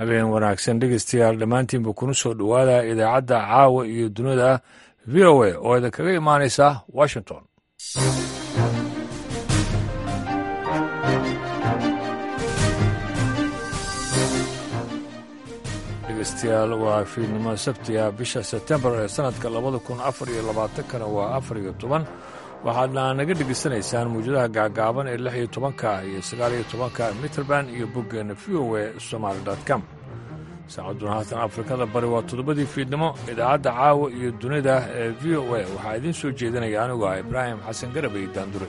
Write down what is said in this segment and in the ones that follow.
habeen wanaagsan dhegeystayaal dhammaantiinba kuna soo dhowaada idaacadda caawa iyo dunida v o a oo idinkaga imaanaysa washington dhegeystayaal waa fiidnimo sabtiga bisha sebtembar ee sanadka labada kun afar iyo labaatankana waa afar iyo toban waxaadna naga dhegeysanaysaan mawjadaha gaagaaban ee lix iyo tobanka iyo sagaal iyo tobanka mitrband iyo boggeena v o a somaali com saacadduna haatan afrikada bari waa toddobadii fiidnimo idaacadda caawa iyo dunida ee v o a waxaa idiin soo jeedinaya anigu ah ibraahim xasan garabay daandure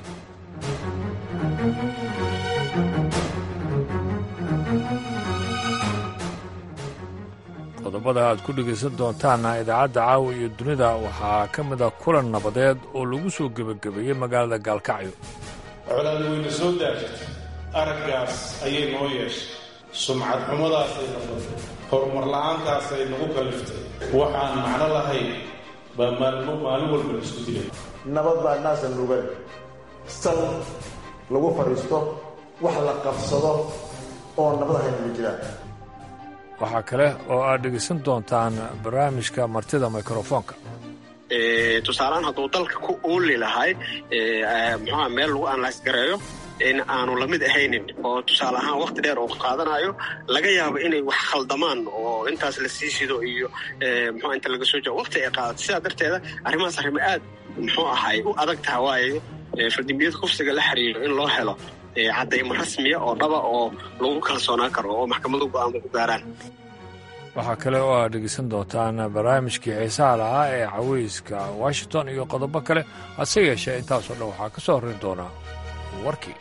qodobada aad ku dhegaysan doontaanna idaacadda caawa iyo dunida waxaa ka mid a kulan nabadeed oo lagu soo gebagabeeyey magaalada gaalkacyo colaadu wayna soo daajirtay araggaas ayay noo yeeshay sumcad xumadaasay noqotay horumar la'aantaasay nagu kaliftay waxaan macno lahayn baa maalmo maalin walba la isku dilay nabad baa naasa nugan sal lagu fadhiisto wax la qabsado oo nabad ahayn ma jiraan waxaa kale oo aad dhegaysan doontaan barnaamijka martida mikrofoonka tusaalehaan hadduu dalka ku ooli lahay muxuha meel lagu analyse gareeyo in aanu lamid ahaynin oo tusaale ahaan wakti dheer uu qaadanayo laga yaabo inay wax khaldamaan oo intaas la sii sido iyo muxua inta laga soo jao wakti ay qaadato sidaa darteeda arrimahaas arrimo aad muxuu ahay u adag taha waayo fardimiyada kufsiga la xiriiro in loo helo caddaymo rasmiya oo dhaba oo lagu kalsoonaan karo oo maxkamadu go'aanba ku gaaraan waxaa kale oo aad dhegeysan doontaan barnaamijkii xiisaha lahaa ee caweyska washington iyo qodobo kale hase yeeshee intaasoo dhan waxaa ka soo horrin doonaa warkii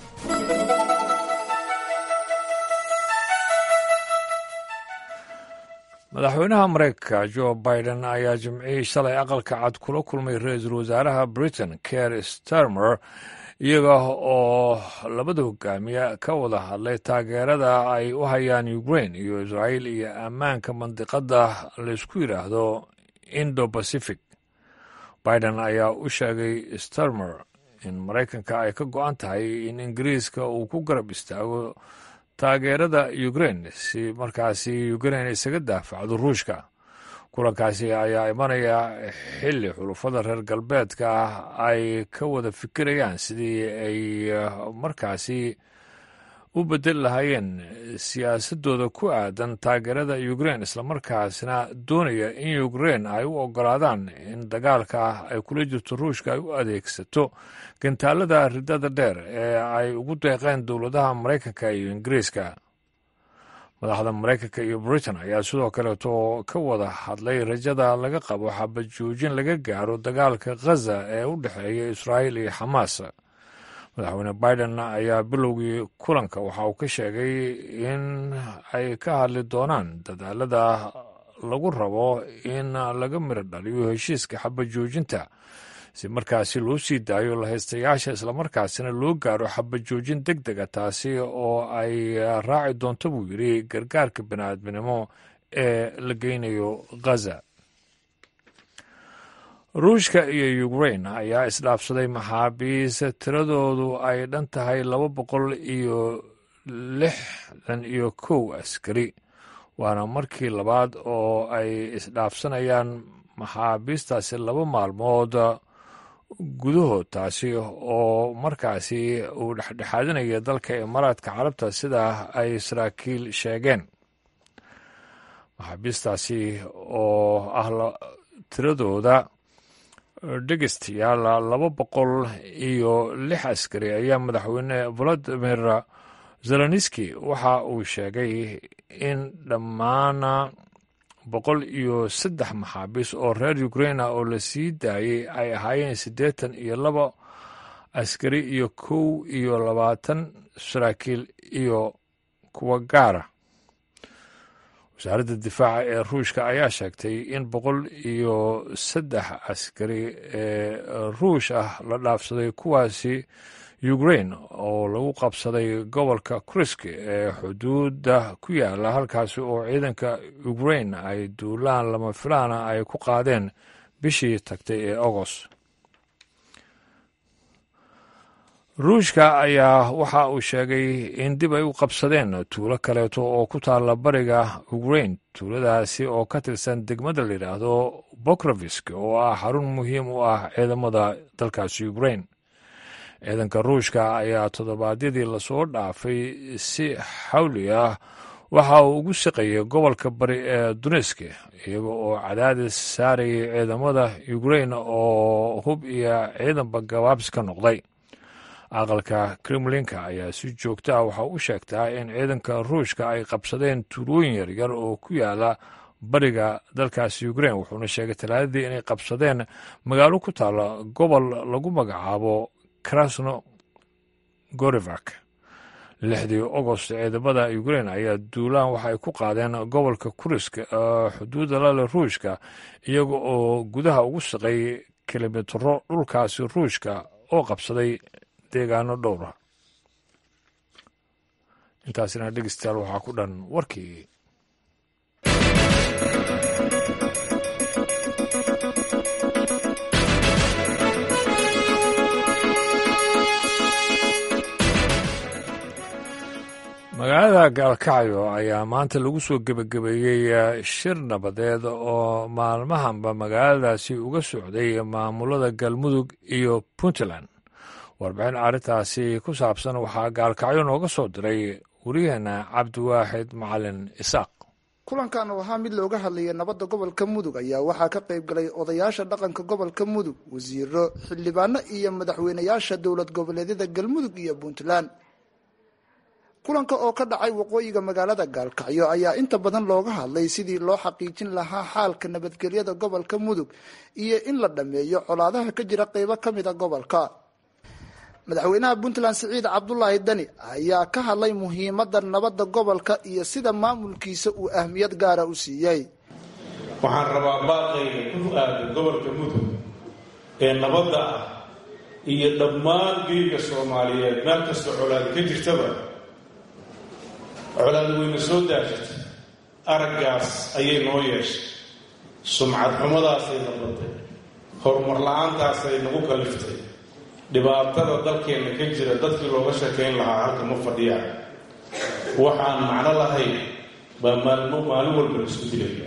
madaxweynaha maraykanka jo biden ayaa jimcihii shalay aqalka cad kula kulmay ra-iisul wasaaraha britain ker starmer iyaga oo labada hogaamiye ka wada hadlay taageerada ay u hayaan ukrain iyo israa'iil iyo ammaanka mandiqadda laysku yidhaahdo indo pacific biden ayaa u sheegay starmer in maraykanka ay ka go-an tahay in ingiriiska uu ku garab istaago taageerada ukrain si markaasi ukrain isaga daafacdo ruushka kulankaasi ayaa imanaya xilli xulufada reer galbeedka ah ay ka wada fikirayaan sidii ay markaasi u bedeli lahaayeen siyaasadooda ku aadan taageerada ukrain islamarkaasna doonaya in ukrain ay u ogolaadaan in dagaalka ay kula jirto ruushka ay u adeegsato gantaalada ridada dheer ee ay ugu deeqeen dowladaha maraykanka iyo ingiriiska madaxda maraykanka iyo britain ayaa sidoo kaleeto ka wada hadlay rajada laga qabo xabad joojin laga gaaro dagaalka khaza ee u dhexeeya israa'iil iyo xamaas madaxweyne biden ayaa bilowgii kulanka waxa uu ka sheegay in ay ka hadli doonaan dadaalada lagu rabo in laga miro dhaliyo heshiiska xabad joojinta si markaasi loo sii daayo lahaystayaasha islamarkaasina loo gaaro xabad joojin deg dega taasi oo ay raaci doonto buu yidhi gargaarka bini'aadminimo ee la geynayo khaza ruushka iyo ukrain ayaa isdhaafsaday maxaabiis tiradoodu ay dhan tahay laba boqol iyo lixdan iyo kow askari waana markii labaad oo ay isdhaafsanayaan maxaabiistaasi laba maalmood gudahood taasi oo markaasi uu dhexdhexaadinaya dalka imaaraadka carabta sidaa ay saraakiil sheegeen maxaabiistaasi oo ah tiradooda dhegeystayaal laba boqol iyo lix askari ayaa madaxweyne valadimir zelenski waxa uu sheegay in dhammaan boqol iyo saddex maxaabiis oo reer ukraina oo la sii daayey ay ahaayeen siddeetan iyo laba askari iyo kow iyo labaatan saraakiil iyo kuwa gaara wasaaradda difaaca ee ruushka ayaa sheegtay in boqol iyo saddex askari ee ruush ah la dhaafsaday kuwaasi ukrain oo lagu qabsaday gobolka krisk ee xuduudda ku yaala halkaasi oo ciidanka ukrain ay duulaan lama filaana ay ku qaadeen bishii tagtay ee agost ruushka ayaa waxa uu sheegay in dib ay u qabsadeen tuulo kaleeto oo ku taalla bariga ukrain tuuladaasi oo ka tirsan degmada la yidhaahdo bokrovisk oo ah xarun muhiim u ah ciidamada dalkaasi ukrain ciidanka ruushka ayaa toddobaadyadii lasoo dhaafay si xawli ah waxa uu ugu shaqeeyey gobolka bari ee duneske iyaga oo cadaadis saarayay ciidamada ukrain oo hub iyo ciidanba gabaabs ka noqday aqalka kremlinka ayaa si joogta ah waxa u sheegtaa in ciidanka ruushka ay qabsadeen tuulooyin yaryar oo ku yaala bariga dalkaasi ukrain wuxuuna sheegay talaadadii inay qabsadeen magaalo ku taalla gobol lagu magacaabo krasno gorivak lixdii agost ciidamada ukrain ayaa duulaan waxa ay ku qaadeen gobolka kuriska xuduudda lale ruushka iyaga oo gudaha ugu shaqay kilomitro dhulkaasi ruushka oo qabsaday deegaano dhowra intaasina dhegeystayaal waxaa ku dhan warkii magaalada gaalkacyo ayaa maanta lagu soo gebagabeeyey shir nabadeed oo maalmahanba magaaladaasi uga socday maamulada galmudug iyo puntland warbixin arrintaasi ku saabsan waxaa gaalkacyo nooga soo diray waryaheena cabdiwaaxid macalin isaaq kulankan oo ahaa mid looga hadlayay nabadda gobolka mudug ayaa waxaa ka qayb galay odayaasha dhaqanka gobolka mudug wasiiro xildhibaano iyo madaxweynayaasha dowlad goboleedyada galmudug iyo puntland kulanka oo ka dhacay waqooyiga magaalada gaalkacyo ayaa inta badan looga hadlay sidii loo xaqiijin lahaa xaalka nabadgelyada gobolka mudug iyo in la dhammeeyo colaadaha ka jira qeybo ka mid a gobolka madaxweynaha puntland siciid cabdulaahi dani ayaa ka hadlay muhiimadda nabadda gobolka iyo sida maamulkiisa uu ahmiyad gaara u siiyey waxaan rabaa baaqayga ku aadan gobolka mudug ee nabadda ah iyo dhammaan geega soomaaliyeed meel kastoo colaad ka jirtaba colaad weyna soo daajirtay araggaas ayay noo yeeshay sumcad xumadaasay nabatay horumar la-aantaasay nagu kaliftay dhibaatada dalkeenna ka jira dadkii looga sheekayn lahaa halka ma fadhiyaan waxaan macno lahayn baa maalmo maalin walba la isku dilaya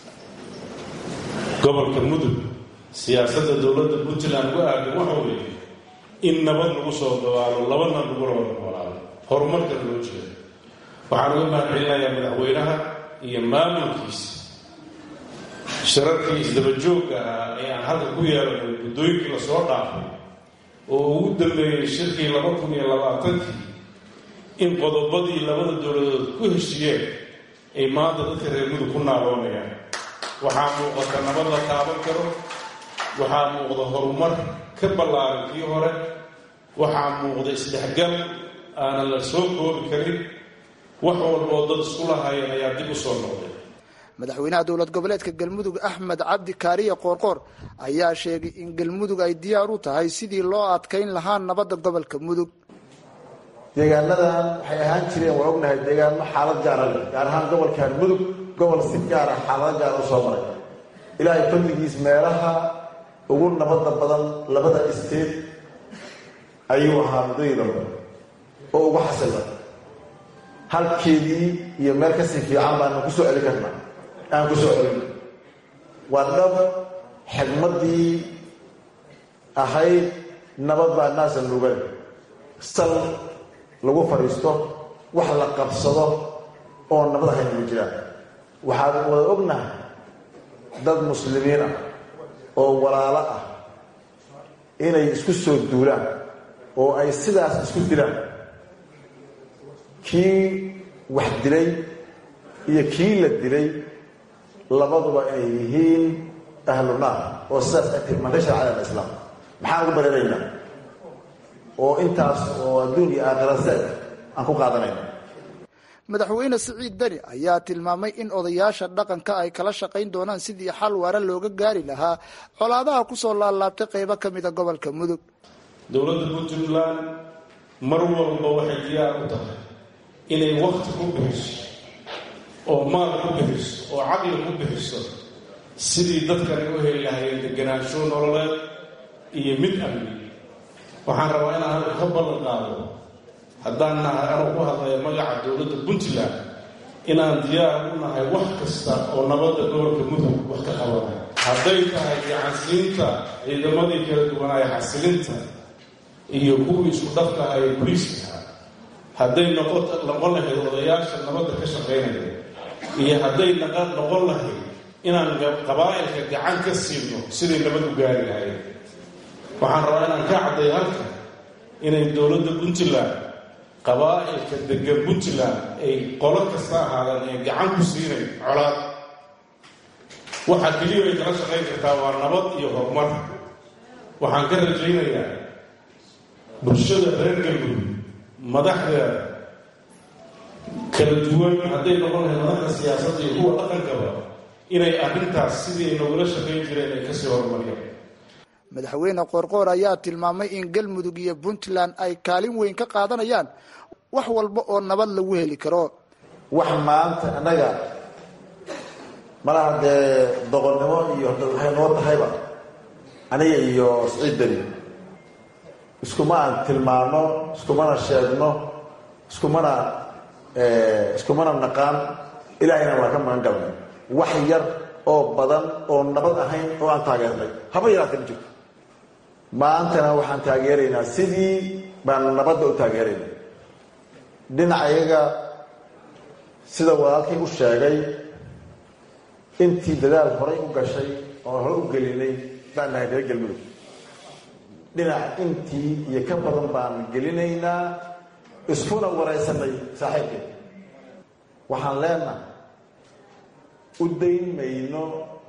gobolka mudug siyaasadda dowladda puntland uga aadan waxa weeye in nabad lagu soo dabaalo labana lagula wada noolaado horumarkana loo jeedo waxaan uga mahadcelinayaa madaxweynaha iyo maamulkiisa shararkii isdabajoogga ahaa ee aan halka ku yeelanay guddooyinkii lasoo dhaafay oo ugu dambeeyey shirkii laba kun iyo labaatankii in qodobadii labada dowladood ku heshiiyeen ay maanta dadka reer mudug ku naaloonayaan waxaa muuqata nabad la taaban karo waxaa muuqda horumar ka ballaaran kii hore waxaa muuqda isdhexgal aanan la soo koobi karin wax walboo dad isku lahaayeen ayaa dib u soo noqday madaxweynaha dowlad goboleedka galmudug axmed cabdi kaariye qoorqoor ayaa sheegay in galmudug ay diyaar u tahay sidii loo adkayn lahaa nabadda gobolka mudug deegaanadan waxay ahaan jireen waa ognahay deegaano xaalad gaara leh gaar ahaan gobolkan mudug gobol si gaara xaalado gaara u soo maray ilaahay fadligiis meelaha ugu nabadda badan labada isteed ayuu ahaa muddadii dambe oo ugu xasila halkeedii iyo meel kasii fiican baanu ku soo celin karnaa aan ku soo celin waa dhab xigmaddii ahayd nabad baa naasa nugan sal lagu fadhiisto wax la qabsado oo nabad ahayn ma jiraan waxaan wada ognahay dad muslimiin ah oo walaalo ah inay isku soo duulaan oo ay sidaas isku dilaan kii wax dilay iyo kii la dilay labaduba inay yihiin ahlu naar oo sidaas ay tilmaantay sharcada alislaam maxaan ugu bararaynaa oo intaas oo adduun iyo aakhira seeg aan ku qaadanayna madaxweyne siciid deni ayaa tilmaamay in odayaasha dhaqanka ay kala shaqayn doonaan sidii xal waara looga gaari lahaa colaadaha kusoo laalaabtay qeybo ka mida gobolka mudug dowladda puntland mar walba waxay diyaar u tahay inay wakti ku bixiso oo maal ku bixiso oo caqli ku bixiso sidii dadkani u heli lahayeen deganaansho nololeed iyo mid amni waxaan rabaa inaan halka ka ballan qaado haddaan nahay anuu ku hadlaya magaca dowladda puntland inaan diyaar u nahay wax kasta oo nabadda gobolka mudug wax ka qabanaya hadday tahay gacansiinta ciidamadii kala duwanaaye xasilinta iyo kuwii isku dhafka aha ee boliiska hadday noqon lahayd odayaasha nabadda ka shaqaynaya iyo hadday noqon lahayd inaan qabaa'ilka gacan ka siino siday nabad u gaari lahayd waxaan rabaa inaan ka cadday halka inay dowladda puntland qabaa'ilka degan puntland ay qolo kasta ahaadaan ee gacan ku siinayn colaad waxaa keliya ay kala shaqayn kartaa waa nabad iyo horumar waxaan ka rajaynayaa bulshada reer galmudug madaxdeeda kala duwan hadday noqon lahayd madaxda siyaasadda iyo kuwa dhaqankaba inay arrintaas sidii ay nogula shaqayn jireen ay kasii horumariyaan madaxweyne qoorqoor ayaa tilmaamay in galmudug iyo puntland ay kaalin weyn ka qaadanayaan wax walba oo nabad lagu heli karo wax maanta annaga malaha dee doqonnimo iyo waxay noo tahayba aniga iyo siciid beri iskuma aan tilmaano iskumana sheegno iskumana iskumana naqaan ilaahayna waa ka magan galnay wax yar oo badan oo nabad ahayn oo aan taageernay haba yaraata ma jirto maantana waxaan taageeraynaa sidii baan nabadda u taageeraynay dhinacayaga sida walaalkii u sheegay intii dadaal horay u gashay oo hore u gelinay baan nahay reer galmudug dhinac intii iyo ka badan baan gelinaynaa iskuna waraysanay saaxiibkeen waxaan leenahay u dayn mayno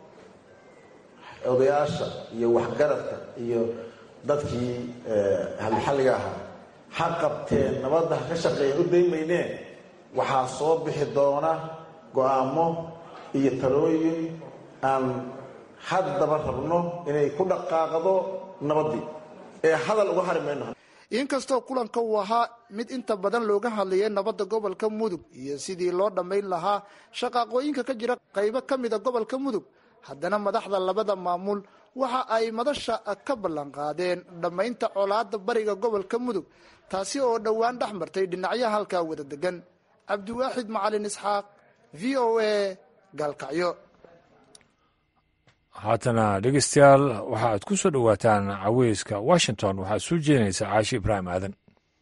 odayaasha iyo waxgaradka iyo dadkii halxalliga ahaa ha qabteen nabadda ha ka shaqeeyeen u dayn maynee waxaa soo bixi doona go-aamo iyo talooyin aan haddaba rabno inay ku dhaqaaqdo nabaddii ee hadal uga hari mayno inkastoo kulanka uu ahaa mid inta badan looga hadlayay nabadda gobolka mudug iyo sidii loo dhammayn lahaa shaqaaqooyinka ka jira qaybo ka mida gobolka mudug haddana madaxda labada maamul waxa ay madasha ka ballan qaadeen dhammaynta colaadda bariga gobolka mudug taasi oo dhowaan dhex martay dhinacyaha halkaa wada degan cabdiwaaxid macalin isxaaq v o a gaalkacyo haatana dhegeystayaal waxa aad ku soo dhowaataan caweyska washington waxaad soo jeedinaysaa caashi ibraahim aadan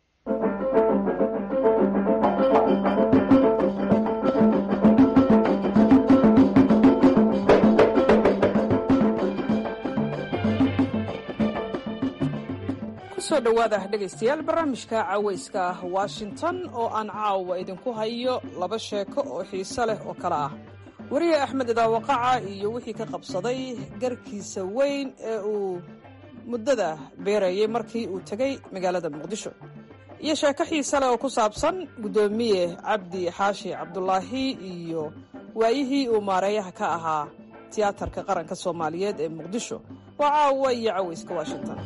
kusoo dhowaada dhegaystayaal barnaamijka caweyska washington oo aan caawa idinku hayo laba sheeko oo xiise leh oo kale ah weriye axmed idaawaqaca iyo wixii ka qabsaday garkiisa weyn ee uu muddada beerayay markii uu tegey magaalada muqdisho iyo sheeko xiise leh oo ku saabsan guddoomiye cabdi xaashi cabdulaahi iyo waayihii uu maareeyaha ka ahaa tiyaatarka qaranka soomaaliyeed ee muqdisho waa caawa iyo caweyska washington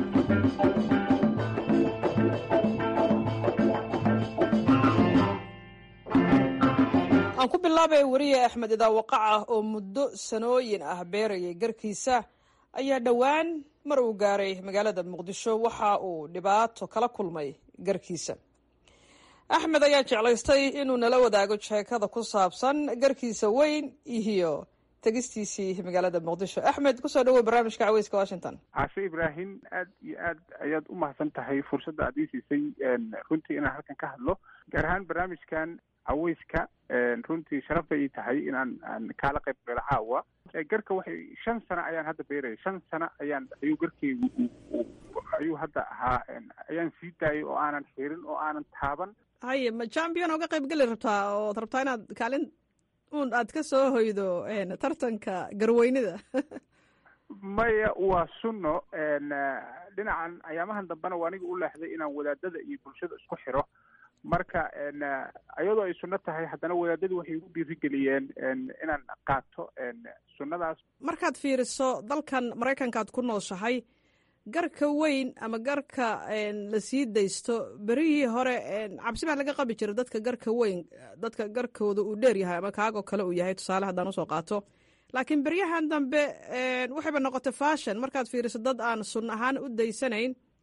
aan ku bilaabay weriye axmed idaawaqaca oo muddo sanooyin ah beerayay garkiisa ayaa dhowaan mar uu gaaray magaalada muqdisho waxa uu dhibaato kala kulmay garkiisa axmed ayaa jeclaystay inuu nala wadaago sheekada ku saabsan garkiisa weyn iyo tegistiisii magaalada muqdisho axmed kusoo dhawow barnaamijka caweyska washington caashe ibraahim aad iyo aad ayaad u mahadsan tahay fursadda aad ii siisay runtii inaan halkan ka hadlo gaar ahaan barnaamijkan caweyska runtii sharaf bay ii tahay inaan aan kaala qayb galo caawa garka waxay shan sano ayaan hadda beeraya shan sano ayaan ayuu garkeygu ayuu hadda ahaa ayaan sii daayay oo aanan xirin oo aanan taaban haye ma champion oga qayb geli rabtaa ood rabtaa inaad kaalin un aad ka soo hoydo tartanka garweynida maya waa sunno dhinacan ayaamahan dambena waa aniga u leexday inaan wadaadada iyo bulshada isku xiro marka iyadoo ay sunno tahay haddana wadaadadu waxay igu dhiirigeliyeen inaan qaato sunnadaas markaad fiiriso dalkan maraykanka aad ku nooshahay garka weyn ama garka la sii daysto berihii hore cabsi baa laga qabi jira dadka garka weyn dadka garkooda uu dheer yahay ama kaagoo kale uu yahay tusaale haddaan usoo qaato laakiin beryahan dambe waxayba noqotay fashion markaad fiiriso dad aan sun ahaan u daysanayn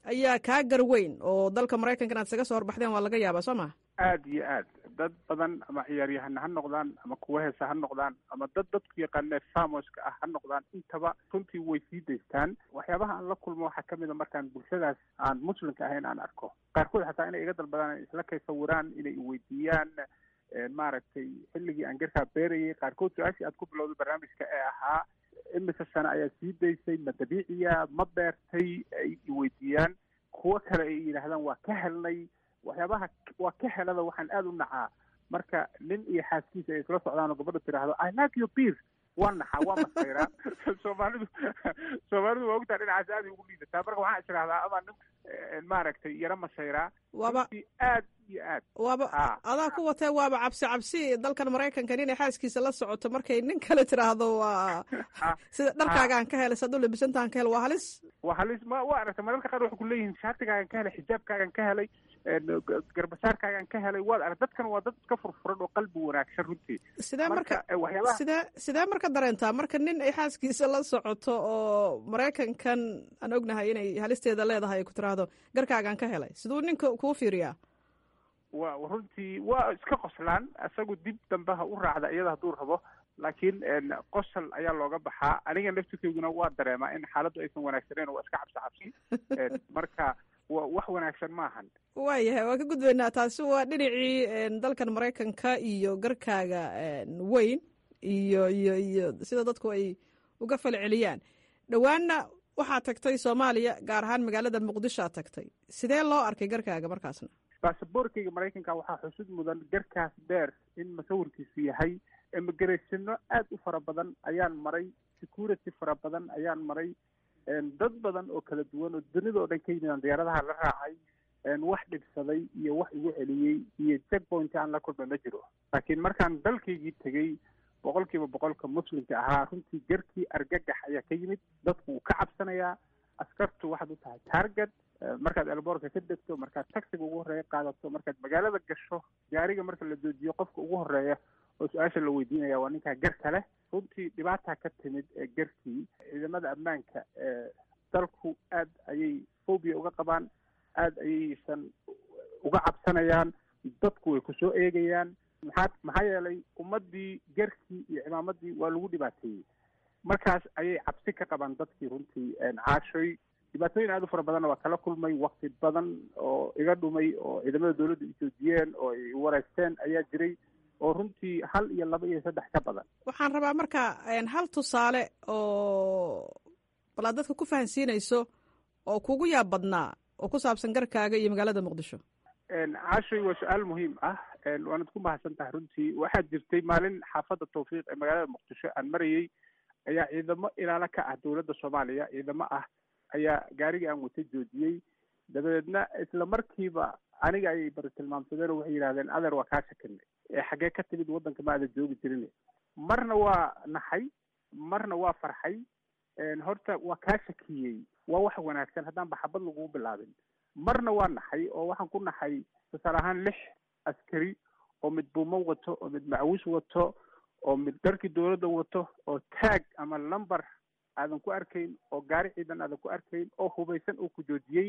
ayaa kaa garweyn oo dalka maraykanka inaad isaga soo horbaxdeen waa laga yaabaa soo ma aada iyo aad dad badan ama ciyaaryahana ha noqdaan ama kuwa heesa ha noqdaan ama dad dadku yaqaanee famoska ah ha noqdaan intaba runtii way sii daystaan waxyaabaha aan la kulmo waxaa kamid a markaan bulshadaas aan muslimka ahayn aan arko qaarkood xataa inay iga dalbadaan isla kay sawiraan inay iweydiiyaan maaragtay xilligii aan garkaa beerayay qaarkood su-aashii aad ku bilowday barnaamijka ee ahaa imise sano ayaa sii daysay ma dabiiciya ma beertay ay iweydiiyaan kuwo kale ay yidhaahdaan waa ka helnay waxyaabaha waa ka helada waxaan aada u nacaa marka nin iyo xaaskiisa ay isla socdaan oo gabadha tiraahdo i like your beer waa naxaa waa masayraa soomaalidu soomaalidu waa ogtaa dhinacaas aada ugu liidataa marka waxaan israhdaa ama nin maaragtay yaro masayraa waaba aad iyo aad waaba adaa ku watee waaba cabsi cabsi dalkan maraykanka nin ay xaaskiisa la socoto markay nin kale tiraahdo waa sida dharkaagaan ka helay saduu labisantahan ka hel waa halis waa halis ma waa aragtay mararka qaar waxay kuleeyihiin shaartigaagan ka helay xijaabkaagan ka helay garbasaarkaagan ka helay waad arag dadkan waa dad iska furfuran oo qalbi wanaagsan runtii sidee marka sidee sidee marka dareentaa marka nin ay xaaskiisa la socoto oo maraykankan aan ognahay inay halisteeda leedahay ay ku tiraahdo garkaagaan ka helay siduu ninka kuu fiiriyaa wa runtii waa iska qoslaan isagu dib dambe ha u raacda iyada hadduu rabo laakiin qosol ayaa looga baxaa aniga naftirkeyguna waa dareemaa in xaaladdu aysan wanaagsaneyn waa iska cabsi cabsi marka wa wax wanaagsan maahan waayahay waan ka gudbaynaa taasi waa dhinacii dalkan maraykanka iyo garkaaga weyn iyo iyo iyo sida dadku ay uga falceliyaan dhowaanna waxaad tagtay soomaaliya gaar ahaan magaalada muqdishoad tagtay sidee loo arkay garkaaga markaasna basaboorkayga maraykanka waxaa xusud mudan garkaas dheer in masawirkiisu yahay immigratiano aada u fara badan ayaan maray security fara badan ayaan maray dad badan oo kala duwan oo dunida oo dhan ka yimid aan diyaaradaha la raacay wax dhibsaday iyo wax igu celiyey iyo checkpoint aan la kulma ma jiro laakiin markaan dalkaygii tegey boqol kiiba boqolka muslimka ahaa runtii garkii argagax ayaa ka yimid dadku wuu ka cabsanayaa askartu waxaad u tahay target markaad elboorka ka degto markaad taxiga ugu horreeya qaadato markaad magaalada gasho gaariga marka la joojiyo qofka ugu horreeya oo su-aasha la weydiinaya waa ninkaa garka leh runtii dhibaataa ka timid ee garkii ciidamada ammaanka ee dalku aad ayay phobia uga qabaan aada ayaysan uga cabsanayaan dadku way kusoo eegayaan maxaa maxaa yeelay ummaddii garkii iyo cimaamadii waa lagu dhibaateeyey markaas ayay cabsi ka qabaan dadkii runtii caashoy dhibaatooyin aada u fara badanna waa kala kulmay wakti badan oo iga dhumay oo ciidamada dawladda ijoojiyeen oo ay wareysteen ayaa jiray oo runtii hal iyo laba iyo saddex ka badan waxaan rabaa marka hal tusaale oo bal aad dadka ku fahansiinayso oo kugu yaab badnaa oo ku saabsan garkaaga iyo magaalada muqdisho caashoy waa su-aal muhiim ah waanad ku mahadsan tahay runtii waxaa jirtay maalin xaafadda tawfiiq ee magaalada muqdisho aan marayey ayaa ciidamo ilaalo ka ah dowladda soomaaliya ciidamo ah ayaa gaarigii aan watay joojiyey dabadeedna isla markiiba aniga ayay bari tilmaamsadeen oo waxay yidhahdeen adeer waa kaa shakinay ee xaggee ka timid waddanka ma aada joogi jirin marna waa naxay marna waa farxay horta waa kaa shakiyey waa wax wanaagsan haddaan baxabad lagugu bilaabin marna waa naxay oo waxaan ku naxay tusaale ahaan lix askari oo mid buumo wato oo mid macawis wato oo mid dharkii dowladda wato oo taag ama lumber aadan ku arkayn oo gaari ciidan aadan ku arkayn oo hubaysan oo ku joojiyey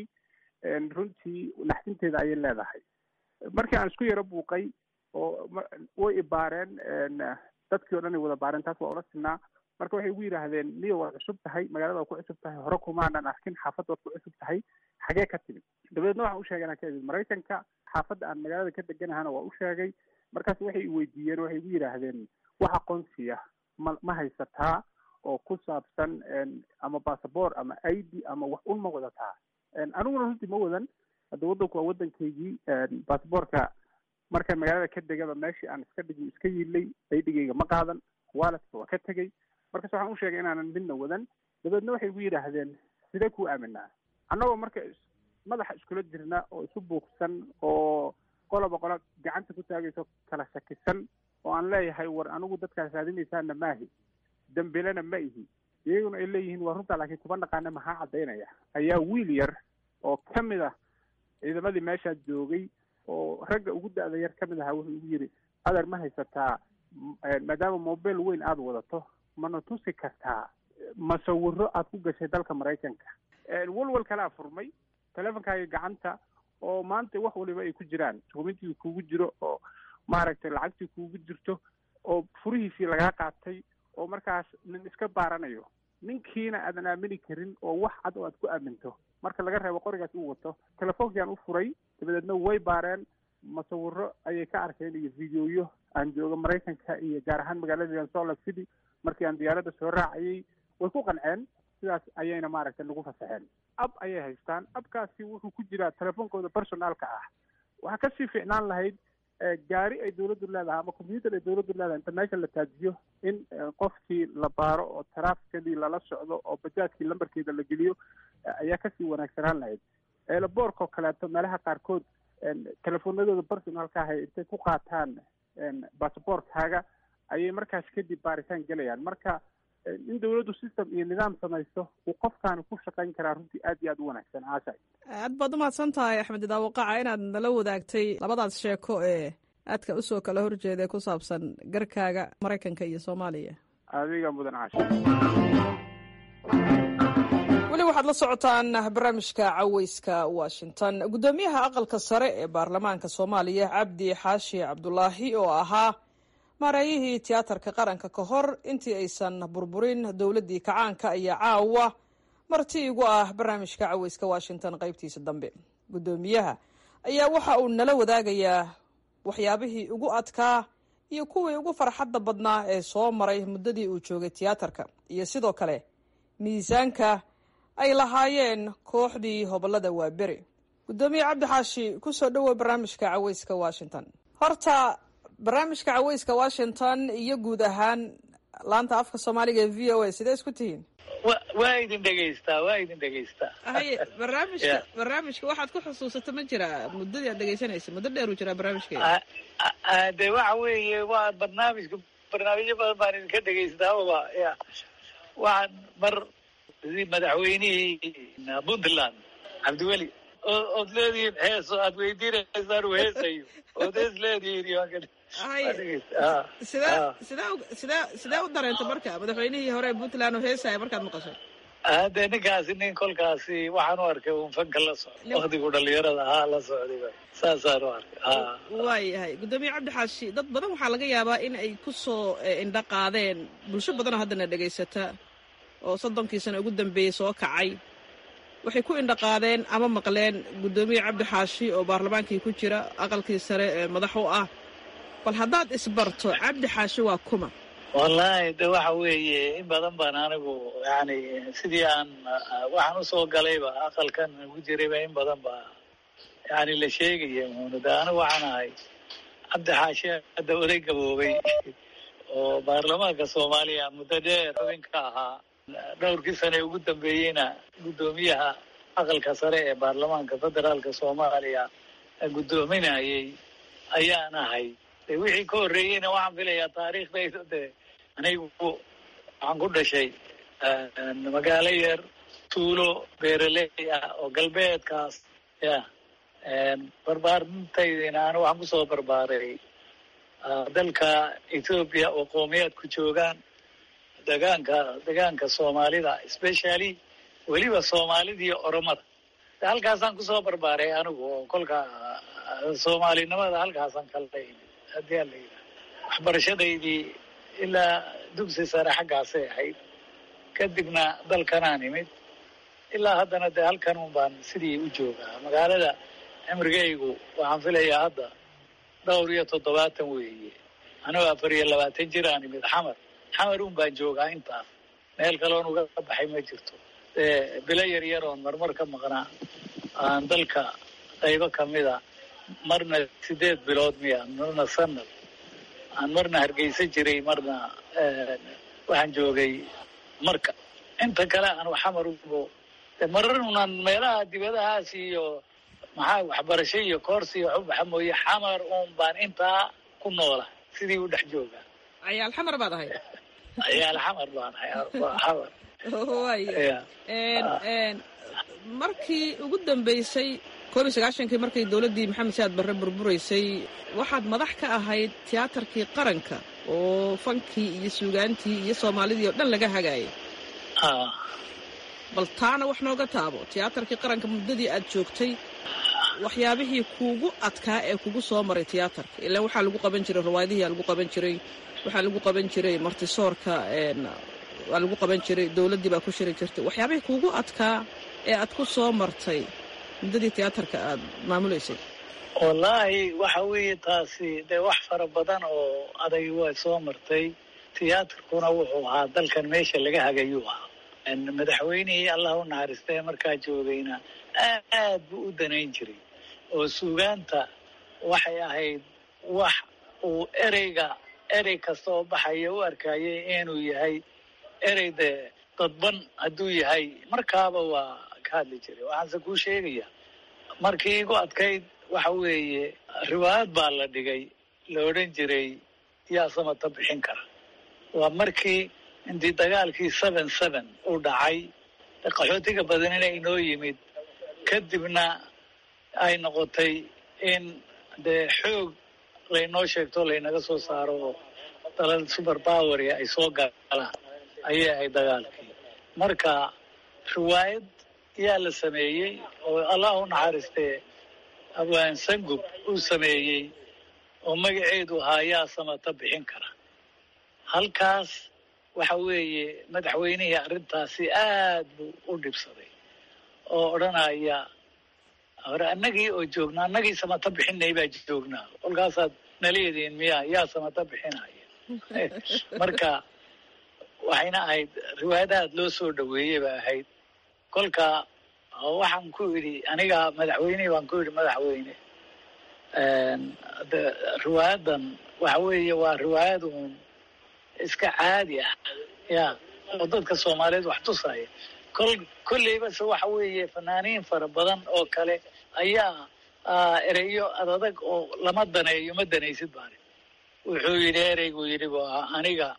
runtii naxdinteeda ayay leedahay markii aan isku yaro buuqay oo way ibaareen dadkii o dhan ay wada baareen taas waa ula sinaa marka waxay igu yidhaahdeen niyo waad cusub tahay magaalada waad ku cusub tahay hore kumaanan arkin xaafadda waad ku cusub tahay xagee ka timid dabadeedna waxaan u sheegay inaan ka imid maraykanka xaafadda aan magaalada ka deganahana waa u sheegay markaas waxay i weydiiyeen waxay igu yidhaahdeen wax aqoonsiya ma ma haysataa oo ku saabsan ama bassabort ama i d ama wax un ma wadataa aniguna runtii ma wadan hadda waddanku waa waddankaygii basabortka markaan magaalada ka degaba meeshii aan iska dhigi iska yiilay aydhigayga ma qaadan waaladka waa ka tegey markaas waxaan u sheegay inaanan midna wadan dabeedna waxay igu yidhaahdeen sidee kuu aaminaa annagoo marka madaxa iskula jirna oo isu buuqsan oo qoloba qolo gacanta ku taagayso kala shakisan oo aan leeyahay war anigu dadkaas raadinaysaana maahi dambilena ma ihi iyaguna ay leeyihiin waa runtaa laakiin kuma naqaana maxaa caddaynaya ayaa wiil yar oo ka mid ah ciidamadii meeshaa joogay oo ragga ugu da-da yar ka mid ahaa wuxuu igu yidhi adeer ma haysataa maadaama mobile weyn aada wadato mana tusi kartaa masawiro aad ku gashay dalka maraykanka walwal kalaa furmay teleefonkaaga gacanta oo maanta wax waliba ay ku jiraan dukumentigii kugu jiro oo maaragtay lacagtii kugu jirto oo furihiisii lagaa qaatay oo markaas nin iska baaranayo ninkiina aadan aamini karin oo wax cad oo aad ku aaminto marka laga reebo qorigaas uu wato telefoonkiaan u furay dabadeedna way baareen masawiro ayay ka arkeen iyo videoyo aan jooga maraykanka iyo gaar ahaan magaalada salt lake city markii aan diyaaradda soo raacayay way ku qanceen sidaas ayayna maaragtay nagu fasaxeen ab ayay haystaan abkaasi wuxuu ku jiraa telefoonkooda personaalka ah waxaa kasii fiicnaan lahayd gaari ay dawladdu leedahay ama combyuter ay dawladdu leedahay inta meesha la taajiyo in qofkii la baaro oo taraafikadii lala socdo oo bajaajkii lambarkeeda la geliyo ayaa kasii wanaagsanaan lahayd eelaboorka oo kaleeto meelaha qaarkood telefoonadooda personalka ahay intay ku qaataan basaboortkaaga ayay markaas kadib baaritaan gelayaan marka in dawladdu system iyo nidaam samaysto uu qofkaani ku shaqayn karaa runtii aad iyo aad u wanaagsan caasha aad baad umahadsan tahay axmed idaawaqaca inaad nala wadaagtay labadaas sheeko ee aadka usoo kala horjeeda ee ku saabsan garkaaga maraykanka iyo soomaaliya adiga mudan caasha weli waxaad la socotaan barnaamijka caweyska washington guddoomiyaha aqalka sare ee baarlamaanka soomaaliya cabdi xaashi cabdulaahi oo ahaa maareeyihii tiyaatarka qaranka ka hor intii aysan burburin dowladdii kacaanka ayaa caawa marti igu ah barnaamijka caweyska washington qaybtiisa dambe guddoomiyaha ayaa waxa uu nala wadaagayaa waxyaabihii ugu adkaa iyo kuwii ugu farxadda badnaa ee soo maray muddadii uu joogay tiyaatarka iyo sidoo kale miisaanka ay lahaayeen kooxdii hobolada waaberi guddoomiye cabdi xaashi kusoo dhowow barnaamijka caweyska washington horta barnaamijka caweyska washington iyo guud ahaan laanta afka soomaaliga ee v o a sidee isku tihiin waa idin dhegaystaa waa idin dhegaystaa haye barnaamijka barnaamijka waxaad ku xusuusata ma jira muddadii aad dhegaysanaysa muddo dheer uu jiraa barnaamijkeeda de waxa weeye waa barnaamijka barnaamijyo badan baan idinka dhegaystaa oba ya waxaan mar madaxweynihii puntland cabdiweli ood leedihiin heeso aad weydiinaysaan uu heesayo ood hees leedihiin sidee sidee sidee sidee u dareenta marka madaxweynihii hore puntland oo heesaya markaad maqashay hade ninkaasi nin kolkaasi waxaan u arkay un fanka la socda waktigu dhalinyarada ahaa la socday saasaan u arkay waayahay guddoomiye cabdi xaashi dad badan waxaa laga yaabaa in ay ku soo indho qaadeen bulsho badanoo haddana dhegaysata oo soddonkii sano ugu dambeeyey soo kacay waxay ku indho qaadeen ama maqleen guddoomiye cabdi xaashi oo baarlamaankii ku jira aqalkii sare ee madax u ah bal haddaad isbarto cabdi xaashi waa kuma wallaahi de waxa weeye in badan baan anigu yani sidii aan waxaan usoo galayba aqalkan ugu jirayba in badan ba yani la sheegaya muunu de anigu waxaan ahay cabdi xaashi hadda oday gaboobay oo baarlamaanka soomaaliya muddo dheer xubin ka ahaa dhowrkii sane ugu dambeeyeyna guddoomiyaha aqalka sare ee baarlamaanka federaalka soomaaliya guddoominayay ayaan ahay de wixii ka horreeyeyna waxaan filayaa taariikhdayda de anigu waxaan ku dhashay magaalo yar tuulo beeraley ah oo galbeedkaas ya barbaarintaydiina anigu waxaan kusoo barbaaray dalka ethoobiya oo qoomiyaad ku joogaan degaanka degaanka soomaalida specially weliba soomaalida iyo oromada de halkaasaan kusoo barbaaray anigu oo kolka soomaalinimada halkaasaan kala imid haddii ala yidhaha waxbarashadaydii ilaa dugsi sare xaggaasay ahayd kadibna dalkanaan imid ilaa haddana dee halkan un baan sidii u joogaa magaalada cimrigaygu waxaan filayaa hadda dhowr iyo toddobaatan weeye anigoo afar iyo labaatan jir aan imid xamar xamar un baan joogaa intaas meel kaloon uga baxay ma jirto dee bilo yar yar oon marmar ka maqnaa aan dalka qaybo kamida marna sideed bilood miya marna sanad aan marna hargeysa jiray marna waxaan joogay marka inta kale aan xamar ugo de marar unaan meelaha dibadahaas iyo maxaa waxbarasho iyo koorsi iyo xubaxa mooye xamar un baan intaa ku noola sidii u dhex joogaa cayaal xamar baad ahay cayaal xamar baan ahay xamar waaya markii ugu dambeysay koob iyo sagaashankii markay dowladdii maxamed saad barre burburaysay waxaad madax ka ahayd tiyaatarkii qaranka oo fankii iyo suugaantii iyo soomaalidii oo dhan laga hagaayay bal taana wax nooga taabo tiyaatarkii qaranka muddadii aad joogtay waxyaabihii kuugu adkaa ee kugu soo maray tiyaatarka ilaa waxaa lagu qaban jiray rawaayadihiaa lagu qaban jiray waxaa lagu qaban jiray martisoorka waa lagu qaban jiray dowladdii baa ku shiri jirtay waxyaabihii kuugu adkaa ee aad ku soo martay muddadii tiyaatarka aad maamulaysay wallaahi waxa weeye taasi dee wax fara badan oo adag waa soo martay tiyaatarkuna wuxuu ahaa dalkan meesha laga hagayuu ahaa madaxweynihii allah u naxariistay markaa joogayna aad buu u danayn jiray oo suugaanta waxay ahayd wax uu ereyga erey kasta oo baxaya u arkayay inuu yahay erey dee dadban hadduu yahay markaaba waa ka hadli jiray waxaanse kuu sheegaya markii igu adkayd waxa weeye riwaayad baa la dhigay la odhan jiray yaa samata bixin kara waa markii intii dagaalkii seven seven uu dhacay qaxootiga badanina inoo yimid kadibna ay noqotay in dee xoog laynoo sheegto laynaga soo saaro oo dalal super poweria ay soo galaan ayay ahayd dagaalkii marka riwaayad yaa la sameeyey oo allah u naxariistee abwaan sangub uu sameeyey oo magaceedu ahaa yaa samata bixin kara halkaas waxa weeye madaxweynihii arrintaasi aad buu u dhibsaday oo odhanaya hore annagii oo joognaa annagii samata bixinay baa joognaa kolkaasaad naleediin miya yaa samata bixinaya marka waxayna ahayd riwaayad aad loo soo dhaweeyey ba ahayd kolka waxaan ku idhi aniga madaxweynihii baan ku idhi madaxweyne de riwaayadan waxa weeye waa riwaayad uun iska caadi ah ya oo dadka soomaaliyeed wax tusaya kol kolleybase waxa weeye fanaaniin fara badan oo kale ayaa ereyo adadag oo lama daneeyo ma danaysid baani wuxuu yidhi ereygu yidhi bu ahaa aniga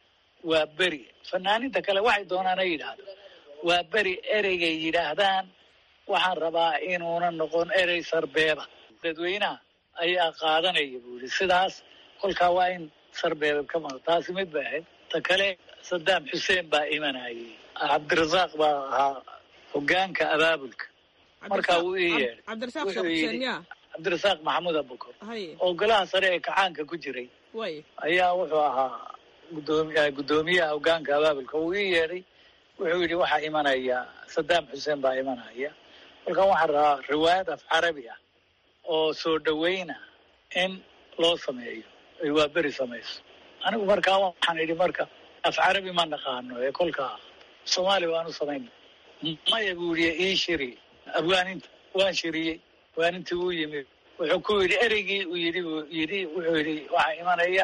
waa beri fanaaniinta kale waxay doonaan ay yidhaahdo waa beri ereygay yidhaahdaan waxaan rabaa inuuna noqon erey sarbeeba dadweynaha ayaa qaadanaya buu yidhi sidaas kolkaa waa in sarbeeba ka maqo taasi mid bay ahayd ta kale sadaam xuseen baa imanayay cabdirasaaq baa ahaa hogaanka abaabulka markaa wuu ii yeedhay wuxuu yidhi cabdirasaaq maxamuud abukor oo golaha sare ee kacaanka ku jiray ayaa wuxuu ahaa gudoomi guddoomiyaha hogaanka abaabulka wuu ii yeedhay wuxuu yidhi waxaa imanaya sadaam xuseen baa imanaya kolkaan waxaan rabaa riwaayad af carabi ah oo soo dhaweyna in loo sameeyo ay waa beri samayso anigu markaa waxaan idhi marka af carabi ma naqaano ee kolkaa soomaali waanu samayna maya buu yidhi ii shiri abwaaninta waan shiriyey abwaanintii uu yimid wuxuu ku yidhi ereygii uu yidhi buu yidhi wuxuu yidhi waxaa imanaya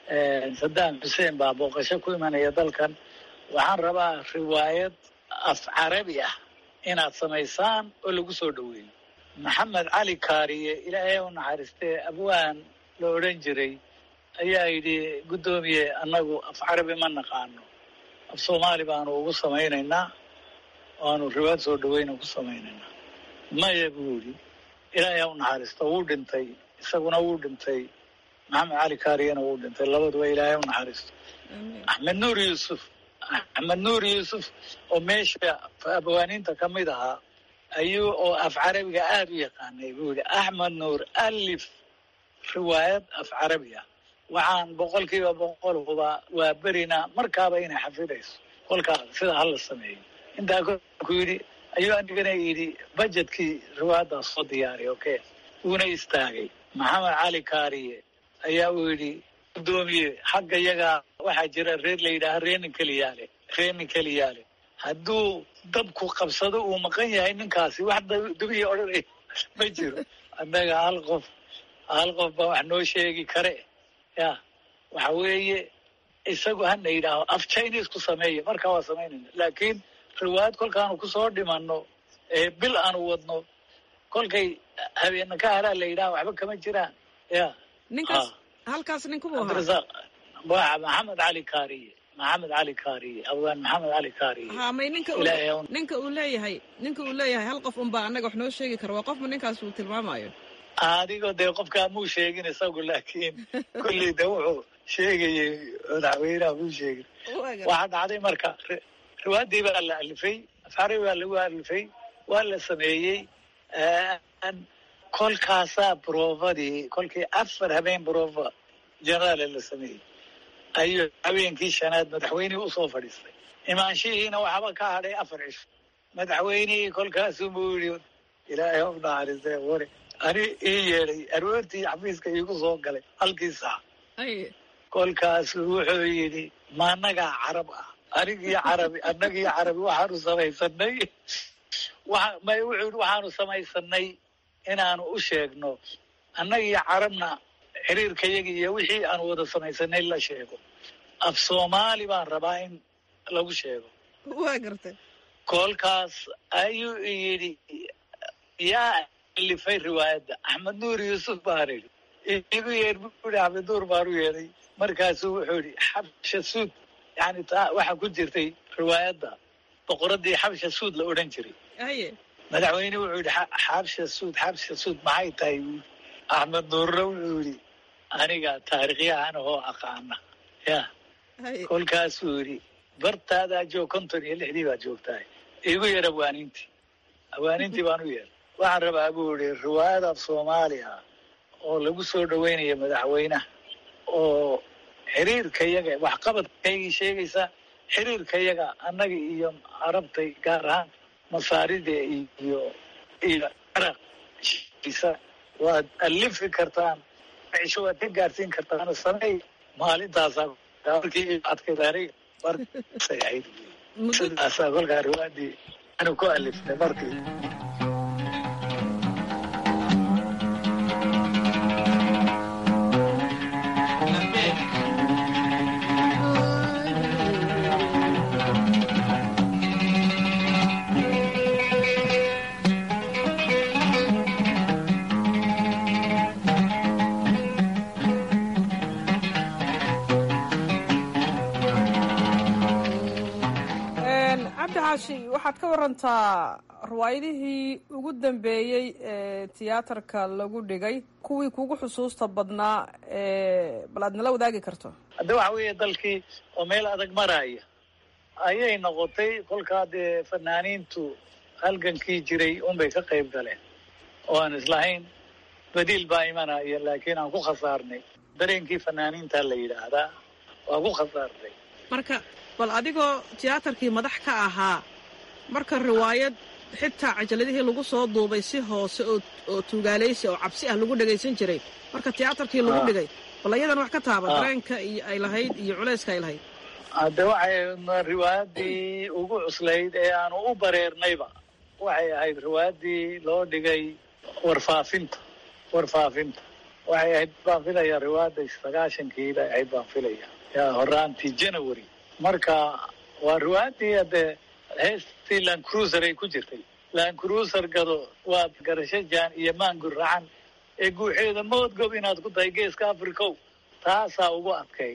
sadaam xuseen baa booqasho ku imanaya dalkan waxaan rabaa riwaayad af carabi ah inaad samaysaan oo lagu soo dhaweeyo maxamed cali kaariye ilaahay u naxariistee abwaan la odhan jiray ayaa yidhi guddoomiye annagu af carabi ma naqaano af soomaali baanu ugu samaynaynaa waanu riwaayad soo dhaweyna ku samaynaynaa maya buu yidhi ilaahay ha u naxariisto wuu dhintay isaguna wuu dhintay maxamed cali kaariyena wuu dhintay labaduba ilaahay u naxariisto axmed nuur yuusuf axmed nuur yuusuf oo meesha abwaaniinta ka mid ahaa ayuu oo af carabiga aada u yaqaanay buu yidhi axmed nuur alif riwaayad af carabi ah waxaan boqol kiiba boqol hubaa waa berina markaaba inay xafidayso kolkaa sida hala sameeyo intaa ku yidhi ayuu anigana yidhi bajetkii riwaayaddaas soo diyaariy okay wuuna istaagay maxamed cali kaariye ayaa uu yidhi guddoomiye xagga iyagaa waxaa jira reer la yidhaaha reenin keliyaale reenin keliyaale hadduu dabku qabsado uu maqan yahay ninkaasi wax dubiya odhanay ma jiro annaga hal qof hal qof baa wax noo sheegi kare ya waxa weeye isagu hana yidhaaho af chinese ku sameeya markaa waa samaynayna laakiin riwaayad kolkaanu kusoo dhimanno ee bil aanu wadno kolkay habeena ka haraa la yidhaha waxba kama jiraan ya ninkaas halkaas ninkubu ahaa cabdirasaaq waa maxamed cali kaariye maxamed cali kaariye abwaan maxamed cali kaariye ha may ninka ilaahay uu ninka uu leeyahay ninka uu leeyahay hal qof unbaa annaga wax noo sheegi kara waa qofma ninkaas uu tilmaamayo adigoo dee qofkaa muu sheegin isagu laakiin kulley de wuxuu sheegayay madaxweynaha muu sheegin waxaa dhacday marka riwaaddii baa la alifay af afcari waa lagu alifay waa la sameeyey kolkaasaa broofadii kolkii afar habeen broofa jenaraale la sameeyey ayuu habeenkii shanaad madaxweynihii usoo fadhiistay imaanshihiina waxba ka hadhay afar cisho madaxweynihii kolkaasuu buu yidhi ilaahay of naxariistee wari ani ii yeedhay aroortii xafiiska iigu soo galay halkii saac kolkaasuu wuxuu yidhi ma annagaa carab ah anigii carabi annagii carabi waxaanu samaysanay may wuxuu yidhi waxaanu samaysanay inaanu u sheegno annagii carabna xiriirkayagii iyo wixii aanu wada samaysanay la sheego af soomaali baan rabaa in lagu sheego waa gartay kolkaas ayuu yidhi yaa alifay riwaayadda axmed nuur yuusuf baan idhi igu yeer buu yidhi axmed nuur baan u yeedhay markaasuu wuxuu yidhi xabsha suud yani taa waxaa ku jirtay riwaayadda boqoraddii xabsha suud la odhan jiray haye madaxweyne wuxuu yidhi xabsha suud xabsha suud maxay tahay buui axmed nuurna wuxuu yidhi aniga taarikhyahan ahoo aqaana ya kolkaasuu yidhi bartaadaa joog konton iyo lixdii baad joogtahay igu yeer awaanintii awaanintii baan u yeer waxaan rabaa buu yidhi riwaayada soomaaliya oo lagu soo dhaweynayo madaxweynaha oo xiriirkayaga waxqabadkaygii sheegaysa xiriirkayaga annaga iyo carabtay gaar ahaan masaarida iyo iyo caraqisa waad alifi kartaan cisho waad ka gaarsiin kartaan samey maalintaasaa markii adkaydaanay markay ahayd sidaasaa kolkaa riwaadii anu ku aliftay markii cabdi xaashi waxaad ka warantaa riwaayadihii ugu dambeeyey ee tiyaatarka lagu dhigay kuwii kugu xusuusta badnaa ee bal aad nala wadaagi karto hadda waxa weeye dalkii oo meel adag maraya ayay noqotay kolkaa dee fanaaniintu halgankii jiray unbay ka qayb galeen oo aan islahayn badiil baa imanaya laakiin aan ku khasaarnay dareenkii fanaaniinta la yidhaahdaa waa ku khasaarnay marka bal adigoo tiyaatarkii madax ka ahaa marka riwaayad xitaa cajaladihii lagu soo duubay si hoose oo oo tuugaalaysi oo cabsi ah lagu dhagaysan jiray marka tiyaatarkii lagu dhigay bal iyadan wax ka taaba dareenka iyo ay lahayd iyo culayska ay lahayd hadde waxay riwaayadii ugu cuslayd ee aanu u bareernayba waxay ahayd riwaayadii loo dhigay warfaafinta warfaafinta waxay ahayd baan filaya riwaayadda sagaashankii bay ahayd baan filaya yaa horaantii january marka waa riwaayadii hadde heestii land cruiser ay ku jirtay land cruiser gado waa garasho jaan iyo maangur racan ee guuxeeda moodgob inaad ku tahay geeska africow taasaa ugu adkayd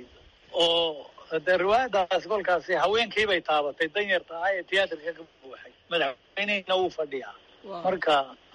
oo de riwaayadaas kolkaasi haweenkii bay taabatay danyarta ah ee tiyaatarka ka buuxay madaxweynehina wuu fadhiyaa marka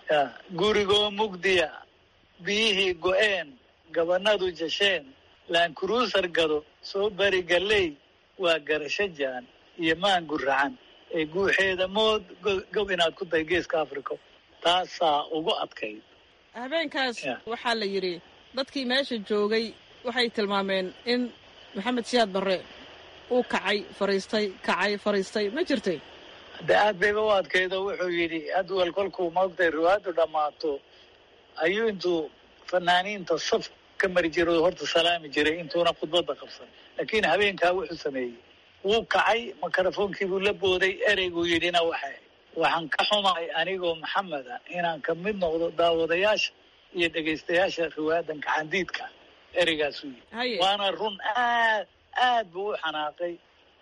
gurigoo mugdiya biyihii go-een gabanadu jasheen land cruiser gado soo bari galley waa garasho jaan iyo maangur racan ee guuxeeda mood gob inaad ku tahay geeska africa taasaa ugu adkayd habeenkaas waxaa la yidhi dadkii meesha joogay waxay tilmaameen in maxamed siyaad barre uu kacay fariistay kacay fariistay ma jirtay de aad bayba u adkaydo wuxuu yidhi adwal kolkuu maogtay riwaayaddu dhammaato ayuu intuu fanaaniinta saf ka mari jiray oo horta salaami jiray intuuna khudbadda qabsan laakiin habeenkaa wuxuu sameeyey wuu kacay mikrofoonkii buu la booday ereyguu yidhina waxa waxaan ka xumahay anigoo maxameda inaan ka mid noqdo daawadayaasha iyo dhegaystayaasha riwaayadan gacandiidka ereygaasuu yidhi waana run aad aad buu u xanaaqay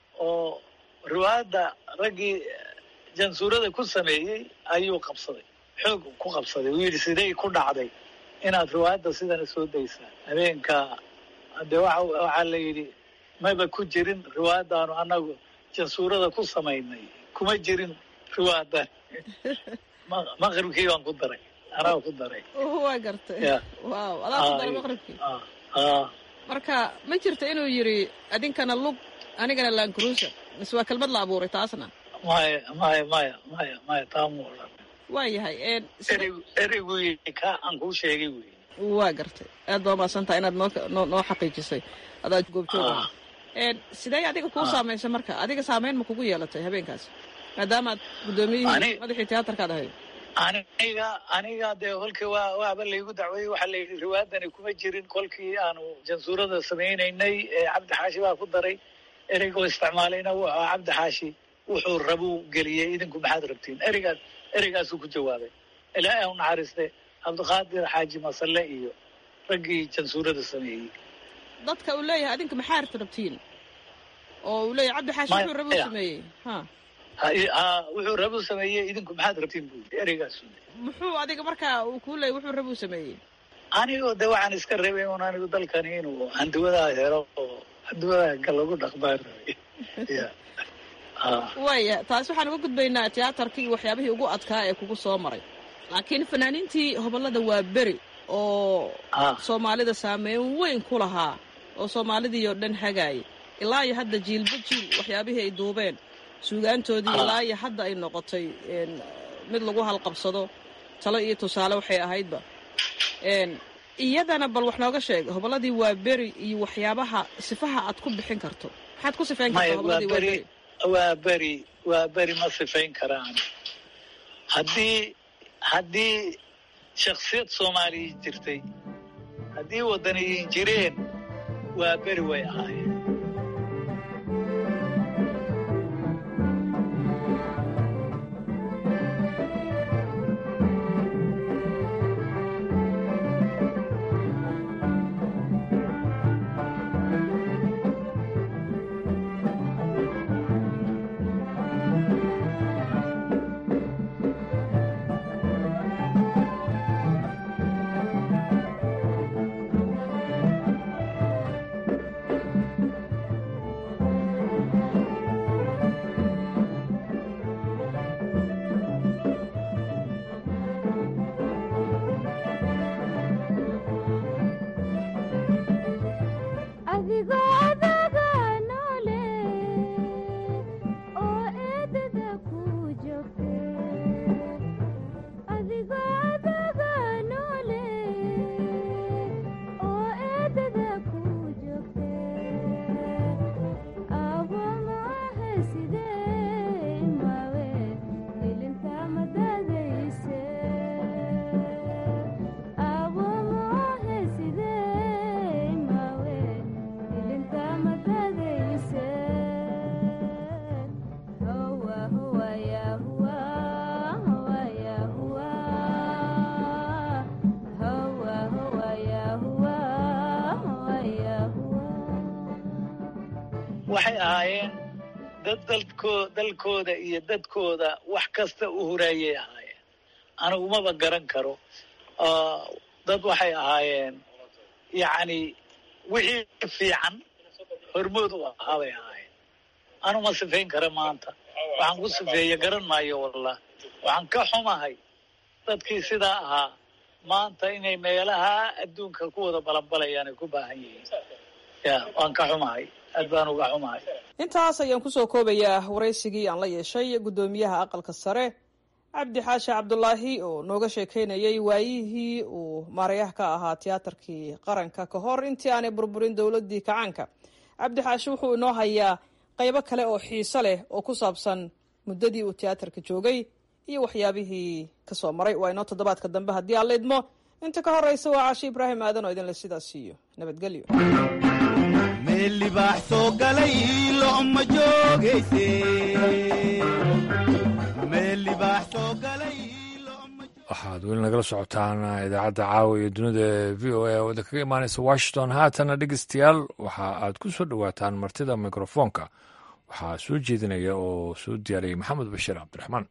oo riwaayadda raggii jansuurada ku sameeyey ayuu qabsaday xoog ku qabsaday uu yidhi sidey ku dhacday inaad riwaayadda sidana soo daysaan habeenka de waxa waxaa la yidhi maba ku jirin riwaayaddaanu annagu jansuurada ku samaynay kuma jirin riwaayadan maqribkii baan ku daray anaa ku daray waa gartay waaw adaa ku daray maqribkii marka ma jirta inuu yidhi adinkana lug anigana lancruiser mise waa kelmad la abuuray taasna maya maya maya maya maya taamu odhan waayahay erey ereygu ka aan kuu sheegay wey waa gartay aad baa umaasantaha inaad noo noo noo xaqiijisay adaa goobjoog aha sidee adiga kuu saameysay marka adiga saameyn ma kugu yeelatay habeenkaas maadaama aad guddoomiyihii madaxii tiyaatarkaad ahayd aniga aniga dee kolkii waa waaba laygu dacweeyey waxaa layidhi riwaayadani kuma jirin kolkii aanu jansuurada samaynaynay cabdi xaashi baa ku daray ereygoo isticmaalayna wuxuu ahaa cabdi xaashi wuxuu rabuu geliyey idinku maxaad rabtiin ereygaas ereygaasuu ku jawaabay ilaahay u naxariiste cabdiqaadir xaaji masalle iyo raggii jansuurada sameeyey dadka uu leeyahay adinka maxaa rabtiin oo uu leeyahay cabdi xaashi wuxuu rabuu sameeyey ha wuxuu rabuu sameeyey idinku maxaad rabtiin buu yidhi ereygaas muxuu adiga markaa uu kuu leeyay wuxuu rabuu sameeyey anigoo de waxaan iska rabay un anigu dalkani inuu handiwadaa helo oo handiwadaa ga lagu dhaqmaan rabay waaya taas waxaan uga gudbaynaa tiyaatarkii iyo waxyaabihii ugu adkaa ee kugu soo maray laakiin fanaaniintii hobollada waa beri oo soomaalida saameyn weyn ku lahaa oo soomaalidii oo dhan hagaayay ilaa iyo hadda jiilba jiil waxyaabihii ay duubeen suugaantoodii ilaa iyo hadda ay noqotay mid lagu halqabsado talo iyo tusaale waxay ahaydba iyadana bal wax nooga sheeg hobolladii waa beri iyo waxyaabaha sifaha aad ku bixin karto maxaad ku sifayn kartaa hobolladii waa beri waa beri waa beri ma sifayn karaan haddii haddii shaksiyad soomaaliya jirtay haddii waddaniyiin jireen waa beri way ahaayeen waxay ahaayeen dad dalko dalkooda iyo dadkooda wax kasta u huraayay ahaayeen anigumaba garan karo dad waxay ahaayeen yacni wixii fiican hormood u ahaa bay ahaayeen anu ma sifayn kara maanta waxaan ku sifeeye garan maayo wallah waxaan ka xumahay dadkii sidaa ahaa maanta inay meelaha adduunka ku wada balanbalayaan ay ku baahan yihiin ya waan ka xumahay aad baan uga xumahay intaas ayaan kusoo koobayaa waraysigii aan la yeeshay guddoomiyaha aqalka sare cabdi xaashi cabdulaahi oo nooga sheekaynayay waayihii uu maarayaha ka ahaa tiyaatarkii qaranka ka hor intii aanay burburin dowladii kacaanka cabdi xaashi wuxuu inoo hayaa qaybo kale oo xiiso leh oo ku saabsan muddadii uu tiyaatarka joogay iyo waxyaabihii kasoo maray waa inoo toddobaadka dambe haddii aan la idmo inta ka horeysa waa caashi ibraahim aadan oo idinle sidaas siiyo nabadgelyo meel libaax soo galay lo'ma joogayse meel libaax soo galay waxaad weli nagala socotaan idaacadda caawa iyo dunida v o a oo idinkaga imaanaysa washington haatana dhegeystayaal waxa aad ku soo dhowaataan martida mikrofoonka waxaa soo jeedinaya oo soo diyaariyay maxamed bashiir cabdiraxmaan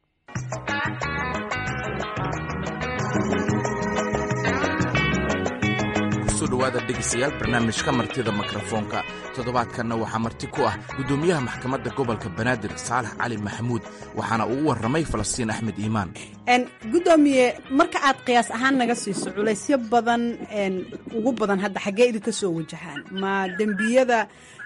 dhawaada dhegeystayaal barnaamijka martida mikrofoonka toddobaadkanna waxaa marti ku ah guddoomiyaha maxkamadda gobolka banaadir saalax cali maxamuud waxaana uu u warramay falastiin axmed iimaan guddoomiye marka aad qiyaas ahaan naga siiso culaysyo badan ugu badan hadda xaggee idinka soo wajahaan ma dembiyada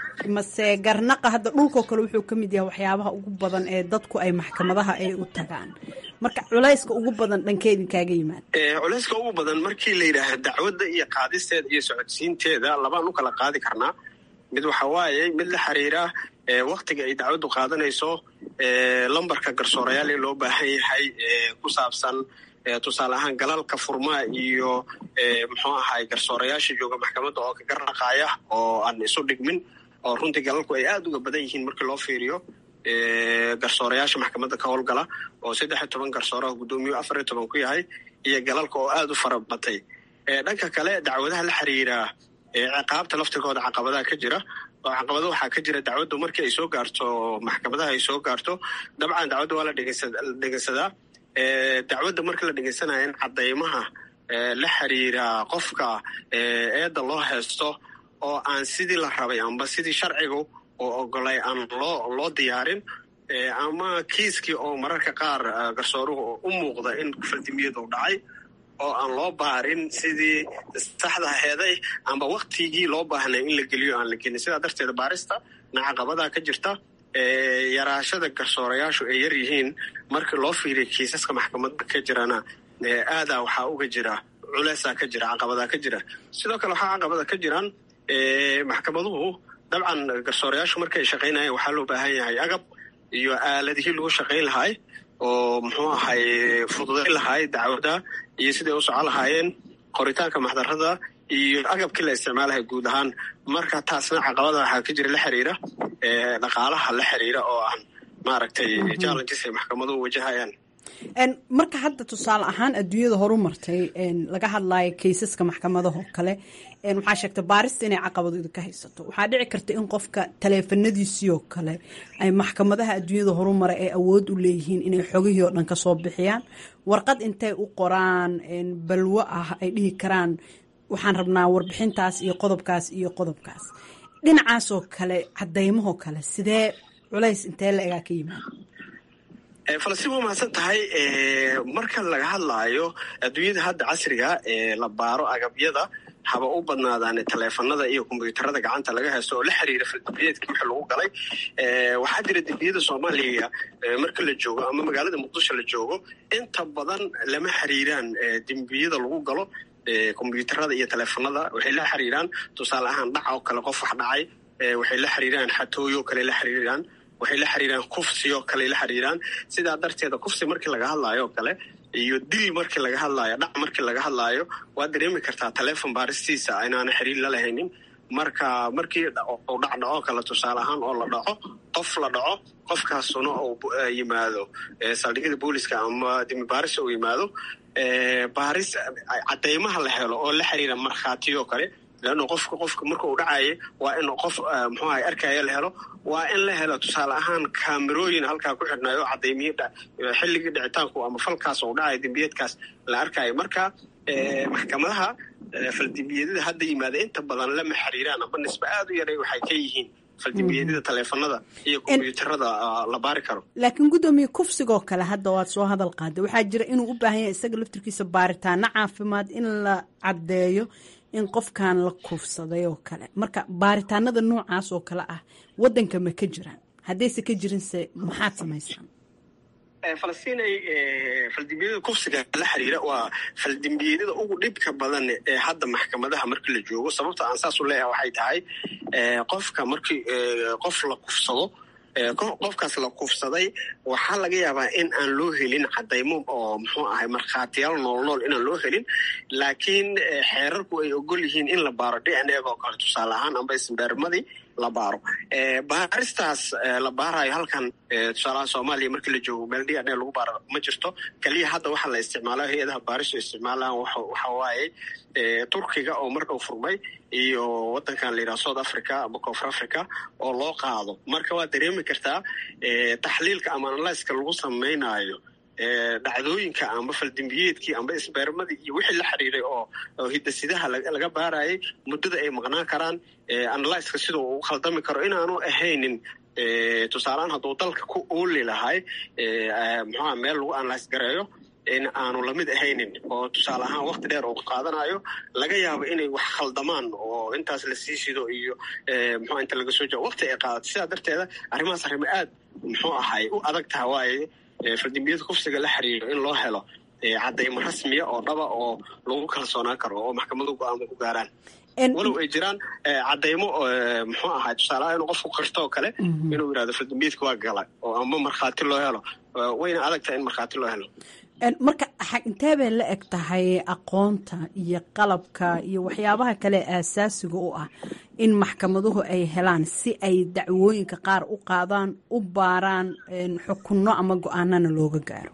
mase garnaqa hadda dhulkoo kale wuxuu ka mid yahay waxyaabaha ugu badan ee dadku ay maxkamadaha ay u tagaan marka culayska ugu badan dhankeedin kaaga yimaada culayska ugu badan markii la yidhaahdo dacwadda iyo qaadisteeda iyo socodsiinteeda labaan u kala qaadi karnaa mid waxa waaye mid la xiriira waktiga ay dacwaddu qaadanayso lambarka garsoorayaal ee loo baahan yahay ku saabsan tusaale ahaan galalka furmaa iyo muxuu ahay garsoorayaasha jooga maxkamadda oo ka garnaqaaya oo aan isu dhigmin oo runtii galalku ay aada uga badan yihiin markii loo fiiriyo garsoorayaasha maxkamadda ka howlgala oo saddex iyo toban garsooraha guddoomiyu afar iyo toban ku yahay iyo galalka oo aada u fara batay dhanka kale dacwadaha la xiriira ciqaabta laftirkooda caqabadaha ka jira oo caqabado waxaa ka jira dacwaddu markii ay soo gaarto maxkamadaha ay soo gaarto dabcan dacwadda waa la dhegeysadaa dacwadda markii la dhegeysanayo in cadaymaha la xiriira qofka eedda loo haysto oo aan sidii la rabay amba sidii sharcigu oo ogolay aan loo loo diyaarin ama kiiskii oo mararka qaar garsooruhu u muuqda in faldimiyadu dhacay oo aan loo baarin sidii saxda aheeday amba waktigii loo baahnay in la geliyo aan la gelin sidaa darteed baarista na caqabadaa ka jirta yaraashada garsoorayaashu ay yar yihiin markii loo fiiriya kiisaska maxkamadda ka jirana aadaa waxaa uga jira culeysaa ka jira caqabadaa ka jira sidoo kale waxaa caqabada ka jiraan maxkamaduhu dabcan garsoorayaashu markay shaqaynayeen waxaa loo baahan yahay agab iyo aaladihii lagu shaqayn lahay oo muxuu ahay fududayn lahay dacwada iyo siday u socon lahaayeen qoritaanka maxdarada iyo agabkii la isticmaalahay guud ahaan marka taasna caqabada waxaa ka jira la xiriira dhaqaalaha la xiriira oo aan maaragtay challenges ay maxkamaduhu wajahayaan marka hadda tusaale ahaan adduunyada horu martay laga hadlayo kaysaska maxkamadahoo kale waxaa sheegta baarista inay caqabadooda ka haysato waxaa dhici karta in qofka taleefanadiisii oo kale ay maxkamadaha adduunyada horumara ay awood u leeyihiin inay xogihii oo dhan kasoo bixiyaan warqad intay u qoraan balwo ah ay dhihi karaan waxaan rabnaa warbixintaas iyo qodobkaas iyo qodobkaas dhinacaasoo kale cadaymahoo kale sidee culays intee la egaa ka yimaada falastiin waa mahadsan tahay marka laga hadlaayo adduunyada hadda casriga la baaro agabyada haba u badnaadaan taleefanada iyo kombyuutarada gacanta laga haysto oo la xiriira fildibiyeedkii wixii lagu galay waxaa jira dembiyada soomaaliya marka la joogo ama magaalada muqdisho la joogo inta badan lama xiriiraan dembiyada lagu galo kombyuutarada iyo taleefanada waxay la xiriiraan tusaale ahaan dhac oo kale qof wax dhacay waxay la xiriiraan xatooyo kale la xiriiraan waxay la xiriiraan kufsiyoo kale la xiriiraan sidaa darteeda kufsi markii laga hadlaayo oo kale iyo dil markii laga hadlaayo dhac markii laga hadlaayo waad dareemi kartaa taleefon baaristiisa inaana xiriir la lahaynin marka markii uu dhac dhaco kale tusaale ahaan oo la dhaco qof la dhaco qofkaasuna uu yimaado saldhigyada booliska ama dimi baaris uu yimaado baaris cadaymaha la helo oo la xiriira markhaatiyoo kale leanna qofka qofka marka uu dhacaye waa in qof muxuu ahay arkaya la helo waa in la helo tusaale ahaan kaamerooyin halkaa ku xidhnayo cadaymihii xilligii dhicitaanku ama falkaas uu dhacayo dembiyeedkaas la arkayo marka maxkamadaha faldembiyadada hadda yimaada inta badan lama xiriiraan amba nisbe aada u yaray waxay ka yihiin faldembiyadada taleefanada iyo kombyuutarada la baari karo laakiin guddoomiye kufsigoo kale hadda waad soo hadal qaaday waxaa jira inuu u baahan yahay isaga laftirkiisa baaritaano caafimaad in la caddeeyo in qofkan la kufsaday oo kale marka baaritaanada noocaas oo kale ah wadanka ma ka jiraan haddayse ka jirinse maxaad samaysaan falastinay faldembiyada kufsiga la xiriira waa faldembiyadada ugu dhibka badan ee hadda maxkamadaha markii la joogo sababta aan saas u leeyahay waxay tahay qofka markii qof la kufsado qofkaas la kufsaday waxaa laga yaabaa in aan loo helin cadaymo oo muxuu ahay markhaatiyaal nool nool inaan loo helin laakiin xeerarku ay ogol yihiin in la baaro d n a oo kale tusaale ahaan amba isbeermadii la baaro baaristaas la baarayo halkan tusaalaha soomaaliya markii la joogo meel d n a lagu baaro ma jirto keliya hadda waxaa la isticmaala hay-adaha baaristu isticmaalaan waxa waaye turkiga oo mar dhow furmay iyo wadankan la yidhaha south africa ama koonfur africa oo loo qaado marka waad dareemi kartaa taxliilka ama analyska lagu samaynayo dhacdooyinka amba faldembiyeedkii amba isbeermadii iyo wixii la xiriiray oo hidasidaha laga baarayay muddada ay maqnaan karaan analyska sida uu u khaldami karo inaanu ahaynin tusaaleaan hadduu dalka ku ooli lahay muxuha meel lagu analyse gareeyo in aanu lamid ahaynin oo tusaale ahaan wakti dheer uu qaadanayo laga yaabo inay wax khaldamaan oo intaas la sii sido iyo muxuu inta laga soo jao wakti ay qaadato sidaa darteeda arrimahaas arrimo aad muxuu ahay u adag taha waaye fardembiyada kufsiga la xiriiro in loo helo cadaymo rasmiya oo dhaba oo lagu kalsoonaan karo oo maxkamadu go-aamo ku gaaraan walow ay jiraan cadaymo muxuu ahaa tusaalaha inuu qofku qirto oo kale inuu yidhahdo fardembiyadka waa gala oo ama markhaati loo helo wayna adag tahay in markhaati loo helo marka intee bay la eg tahay aqoonta iyo qalabka iyo waxyaabaha kale aasaasiga u ah in maxkamaduhu ay helaan si ay dacwooyinka qaar u qaadaan u baaraan xukunno ama go-aanana looga gaaro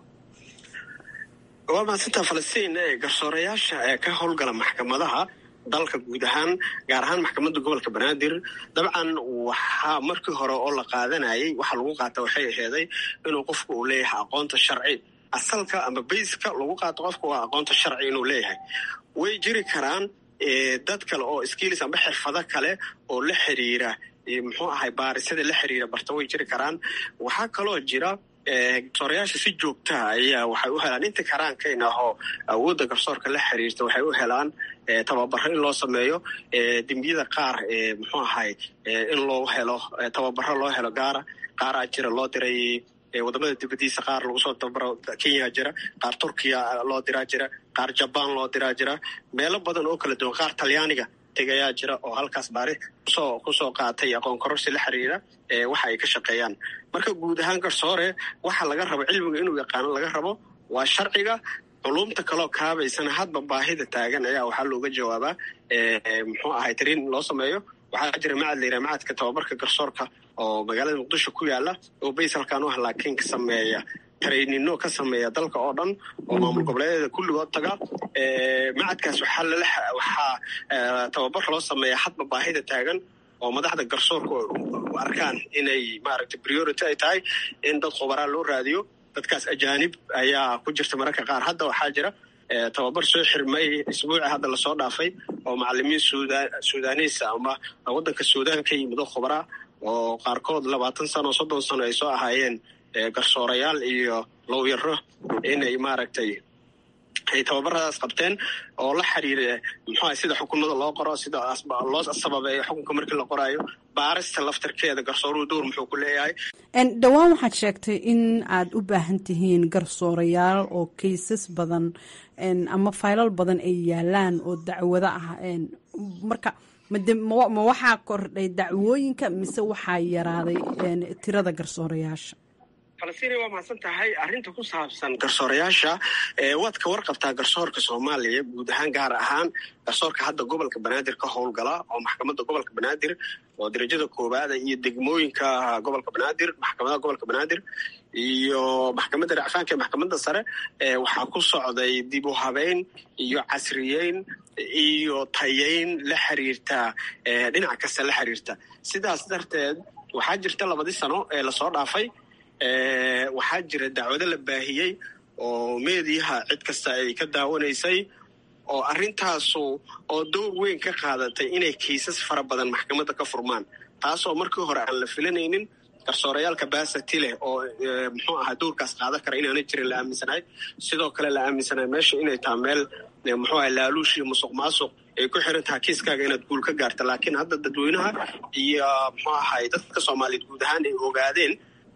waa mahadsantaa falastiin garsoorayaasha ee ka howlgala maxkamadaha dalka guud ahaan gaar ahaan maxkamadda gobolka banaadir dabcan waxaa markii hore oo la qaadanayay waxa lagu qaata waxay aheeday inuu qofku uu leeyahay aqoonta sharci asalka ama bayska lagu qaato qofka waa aqoonta sharci inuu leeyahay way jiri karaan dad kale oo skills amba xirfado kale oo la xiriira muxuu ahay baarisada la xiriira barta way jiri karaan waxaa kaloo jira garsoorayaasha si joogtaha ayaa waxay u helaan inta karaankayna ahoo awoodda garsoorka la xiriirta waxay u helaan tababaro in loo sameeyo dembiyada qaar muxuu ahay in loo helo tababaro loo helo gaara qaaraa jira loo diray wadamada dibadiisa qaar lagu soo tababaro kenya jira qaar turkiya loo diraa jira qaar jabaan loo diraa jira meelo badan oo kala duwan qaar talyaaniga tegayaa jira oo halkaas baari kusoo kusoo qaatay aqoon kororsi la xiriira waxa ay ka shaqeeyaan marka guud ahaan garsoore waxa laga rabo cilmiga inuu yaqaano laga rabo waa sharciga culumta kaloo kaabaysana hadba baahida taagan ayaa waxaa looga jawaabaa muxuu ahay tariin loo sameeyo waxaa jira macad la yiraha macadka tababarka garsoorka oo magaalada muqdisho ku yaala oo bays halkaan u ah laakiin ka sameeya trainino ka sameeya dalka oo dhan oo maamul goboleedyada kulligood taga macadkaas waxaa lala waxaa tababar loo sameeya hadba baahida taagan oo madaxda garsoorka u arkaan inay maaragtay priority ay tahay in dad khubaraa loo raadiyo dadkaas ajaanib ayaa ku jirta mararka qaar hadda waxaa jira tababar soo xirmay isbuuci hadda lasoo dhaafay oo macalimiin sudan sudanisa ama waddanka suudaan ka yimid oo khubaraa oo qaarkood labaatan sano o soddon sano ay soo ahaayeen garsoorayaal iyo lowyaro inay maaragtay ay tababaradaas qabteen oo la xiriira muxuu ahay sida xukunada loo qoro sida loo sababeeyo xukunka markii la qoraayo baarista laftarkeeda garsooruhu dowr muxuu ku leeyahay dhowaan waxaad sheegtay in aad u baahan tihiin garsoorayaal oo kaysas badan ama faylal badan ay yaalaan oo dacwado ah marka ma waxaa kordhay dacwooyinka mise waxaa yaraaday tirada garsoorayaasha falastiin waa mahadsan tahay arrinta ku saabsan garsoorayaasha waad ka warqabtaa garsoorka soomaaliya guud ahaan gaar ahaan garsoorka hadda gobolka banaadir ka howlgala oo maxkamadda gobolka banaadir oo darajada koowaada iyo degmooyinka gobolka banaadir maxkamadaha gobolka banaadir iyo maxkamadda racfaanka ee maxkamadda sare waxaa ku socday dib u habeyn iyo casriyeyn iyo tayeyn la xiriirta dhinac kasta la xiriirta sidaas darteed waxaa jirta labadii sano ee lasoo dhaafay waxaa jira dacwado la baahiyey oo meediyaha cid kasta ay ka daawanaysay oo arrintaasu oo dowr weyn ka qaadatay inay kiisas fara badan maxkamadda ka furmaan taasoo markii hore aan la filanaynin garsoorayaalka baasati leh oo muxuu ahaa dowrkaas qaadan kara inaana jirin la aaminsanahay sidoo kale la aaminsanahay meesha inay taha meel muxuu ahay laaluush iyo musuq maasuq ay ku xiran tahay kiiskaaga inaad guul ka gaarta laakiin hadda dadweynaha iyo muxuu ahay dadka soomaaliyeed guud ahaan ay ogaadeen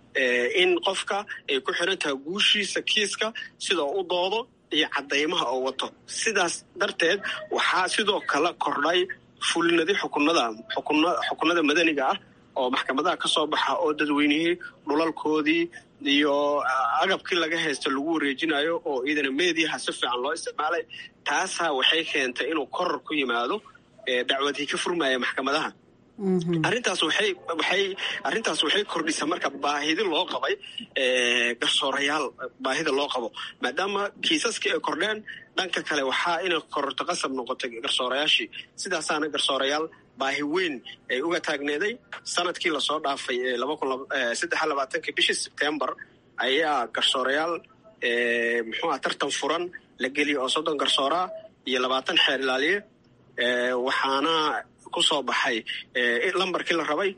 in qofka ay ku xiran tahay guushiisa kiiska sida u doodo iyo caddaymaha oo wato sidaas darteed waxaa sidoo kale kordhay fulinadi xukunada xukunada madaniga ah oo maxkamadaha ka soo baxa oo dadweynihii dhulalkoodii iyo agabkii laga haysta lagu wareejinayo oo iidana meediyaha si fiican loo isticmaalay taasaa waxay keentay inuu koror ku yimaado dacwadii ka furmaya maxkamadaha arrintaas waxay waxay arrintaas waxay kordhisa marka baahidi loo qabay garsoorayaal baahida loo qabo maadaama kiisaskii ay kordheen dhanka kale waxaa inay kororto qasab noqotay garsoorayaashii sidaasaana garsoorayaal baahi weyn ay uga taagneeday sanadkii lasoo dhaafay ee laba kun saddex labaatankii bishii sebtembar ayaa garsoorayaal muxuu ah tartan furan la geliyay oo soddon garsooraa iyo labaatan xeer ilaaliye waxaana ku soo baxay lambarkii la rabay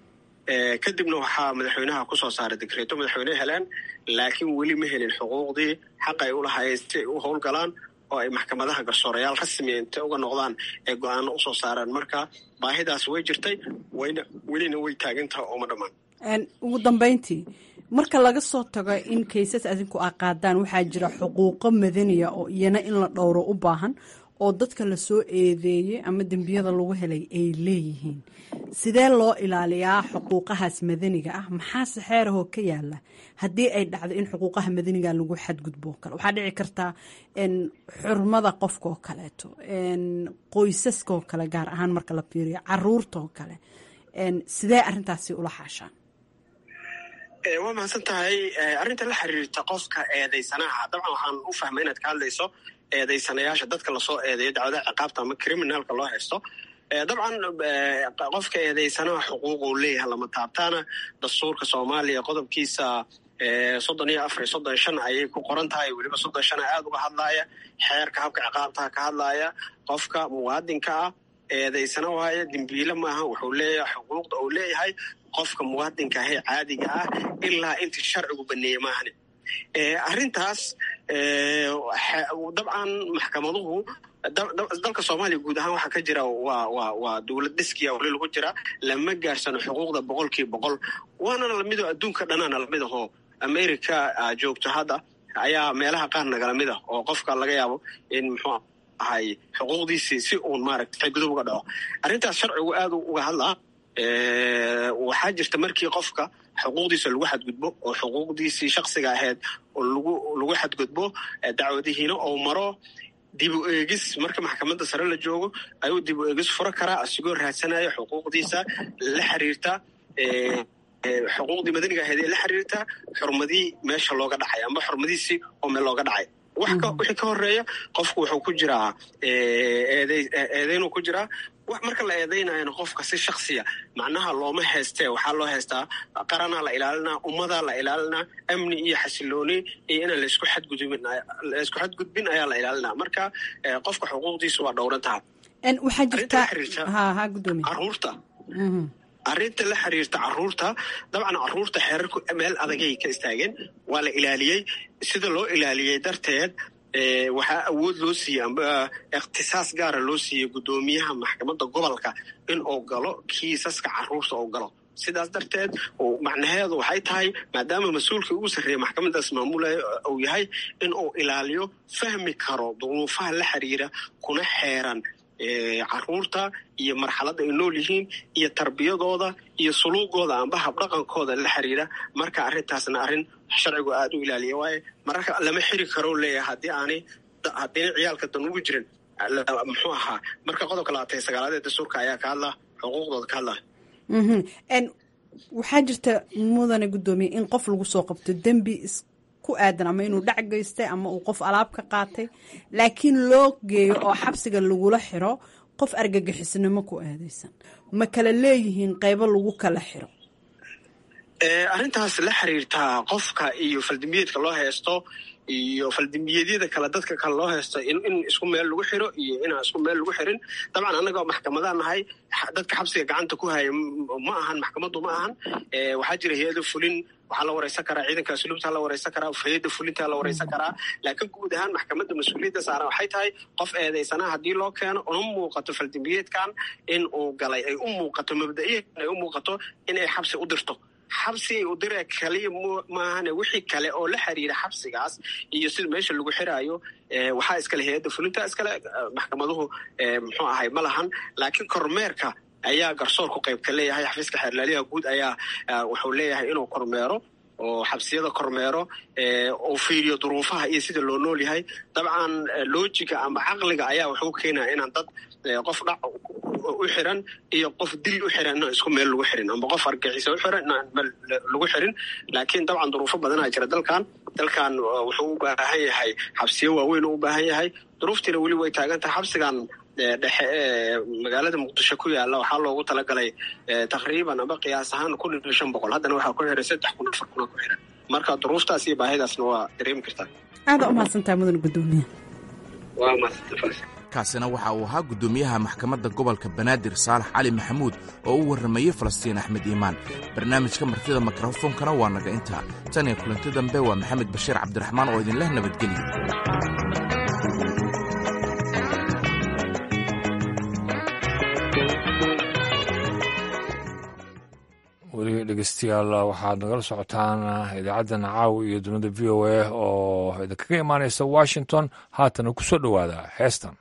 kadibna waxaa madaxweynaha kusoo saaray dekreeto madaxweyne heleen laakiin weli ma helin xuquuqdii xaq ay u lahaayeen si ay u howlgalaan oo ay maxkamadaha garsoorayaal rasmiya intay uga noqdaan ee go-aano usoo saaraan marka baahidaas way jirtay wayna welina way taagantaha ooma dhammaan ugu dambeyntii marka laga soo tago in kaysas adinku a qaadaan waxaa jira xuquuqo madaniya oo iyana in la dhowro u baahan oo dadka lasoo eedeeyey ama dembiyada lagu helay ay leeyihiin sidee loo ilaaliyaa xuquuqahaas madaniga ah maxaase xeerahoo ka yaala haddii ay dhacdo in xuquuqaha madaniga lagu xadgudbo o kale waxaa dhici kartaa xurmada qofka oo kaleeto qoysaska oo kale gaar ahaan marka la fiiriyo caruurta oo kale sidee arintaasi ula xaashaan waa mahadsan tahay arrinta la xiriirta qofka eedaysanaha dabcan waxaan u fahmay inaad ka hadlayso eedaysanayaasha dadka lasoo eedeeyo dacwadaha ciqaabta ama criminalka loo haysto dabcan qofka eedaysanaha xuquuq uu leeyahay lama taabtaana dastuurka soomaaliya qodobkiisa soddon iyo afar iyo soddon shan ayay ku qoran tahay weliba soddon shana aada uga hadlaaya xeerka habka ciqaabtaha ka hadlaaya qofka muwaadinka ah eedaysana waayo dembiile maaha wuxuu leeyahay xuquuqda uu leeyahay qofka muwaadinka ahee caadiga ah ilaa intii sharcigu baneeye maahane arrintaas dabcan maxkamaduhu dalka soomaaliya guud ahaan waxaa ka jira waa waa waa dowlad dhiskiya weli lagu jira lama gaarsano xuquuqda boqolkiiba boqol waana lamido adduunka dhanaana lamid ahoo america joogto hadda ayaa meelaha qaar nagala mid ah oo qofka laga yaabo in muxuu ahay xuquuqdiisii si uun maaragta xadgudub uga dhaco arrintaas sharcigu aada uga hadlaa waxaa jirta markii qofka xuquuqdiisa lagu xadgudbo oo xuquuqdiisii shaksiga ahayd oo lagu lagu xadgudbo dacwadihiina ou maro dib u eegis marka maxkamadda sare la joogo ayuu dib u eegis furo karaa asigoo raadsanayo xuquuqdiisa la xiriirta xuquuqdii madaniga ahayd ee la xiriirta xurmadii meesha looga dhacay amba xurmadiisii oo meel looga dhacay wixii ka horeeya qofku wuxuu ku jiraa eedeynuu ku jiraa marka la eedeynayana qofka si shaksiya macnaha looma heystee waxaa loo heystaa qaranaa la ilaalinaa ummadaa la ilaalinaa amni iyo xasilooni iyo inaan laisku xadgudbin laisku xadgudbin ayaa la ilaalinaa marka qofka xuquuqdiisa waa dhowrantaha waxaa jirta ha ha gudoomiye caruurta arrinta la xiriirta caruurta dabcan caruurta xeerarku meel adagay ka istaageen waa la ilaaliyey sida loo ilaaliyey darteed waxaa awood loo siiyey amba ikhtisaas gaara loo siiyey guddoomiyaha maxkamadda gobolka in uu galo kiisaska caruurta uu galo sidaas darteed macnaheedu waxay tahay maadaama mas-uulkii ugu sarreeya maxkamadaas maamulaya uu yahay in uu ilaaliyo fahmi karo duruufaha la xiriira kuna xeeran caruurta iyo marxaladda ay nool yihiin iyo tarbiyadooda iyo suluugooda amba habdhaqankooda la xiriira marka arrintaasna arrin sharcigu aada u ilaaliya waaye mararka lama xiri karo leeyahay haddii aanay haddiina ciyaalka dan ugu jirin muxuu ahaa marka qodobka labaatan iyo sagaalaad ee dastuurka ayaa ka hadla xuquuqdooda ka hadlaya waxaa jirta mudane guddoomiye in qof lagu soo qabto dembi ku aadan ama inuu dhac geystay ama uu qof alaab ka qaatay laakiin loo geeyo oo xabsiga lagula xiro qof argagixisnimo ku aadaysan ma kala leeyihiin qaybo lagu kala xiro arrintaas la xiriirtaa qofka iyo faldembiyeedka loo haysto iyo faldembiyeedyada kale dadka kale loo haysto in isku meel lagu xiro iyo inaan isku meel lagu xirin dabcan annagoo maxkamadaan nahay dadka xabsiga gacanta ku haya ma ahan maxkamaddu ma ahan waxaa jira hay-ada fulin waxaa la wareysan karaa ciidanka asluubta la wareysan karaa hay-adda fulinta la wareysan karaa laakiin guud ahaan maxkamadda mas-uuliyadda saaran waxay tahay qof eedaysanaha haddii loo keeno una muuqato faldembiyeedkan in uu galay ay u muuqato mabda'iyan ay u muuqato inay xabsi u dirto xabsigay u diree kaliya maahane wixii kale oo la xiriira xabsigaas iyo sida meesha lagu xiraayo waxaa iskale hay-adda fulinta iskale maxkamaduhu muxuu ahay ma lahan laakiin kormeerka ayaa garsoorku qaybka leeyahay xafiiska xeerlaaliyaha guud ayaa wuxuu leeyahay inuu kormeero oo xabsiyada kormeero uu fiiriyo duruufaha iyo sida loo nool yahay dabcan loojiga ama caqliga ayaa wuxuu keenaya inaan dad qof dhac u xiran iyo qof dil u xiran inaan isku meel lagu xirin amba qof argixisa u xiran inaan meel lagu xirin laakiin dabcan duruufo badanaa jira dalkan dalkan wuxuu u baahan yahay xabsiyo waaweyn u baahan yahay duruuftiina weli way taagan tahay xabsigan dhexe ee magaalada muqdisho ku yaala waxaa loogu talagalay taqriiban aba qiyaas ahaan kun iyo shan boqol haddana waxaa ku xiray saddex kun afar kuna ku xiran marka duruuftaas iyo baahidaasna waa dareemi kartaa aada u mahadsantahay mudan gudoomiye waa mahadsantahay kaasina waxa uu ahaa guddoomiyaha maxkamadda gobolka banaadir saalax cali maxamuud oo u warramayey falastiin axmed iimaan barnaamijka martida mikrofoonkana waa naga intaa tan iyo kulanti dambe waa maxamed bashiir cabdiraxmaan oo idinleh nabadgelyo weli dhegeystayaal waxaad nagala socotaan idaacaddan caawa iyo dunida v o a oo idinkaga imaanaysa washington haatana ku soo dhowaada heestan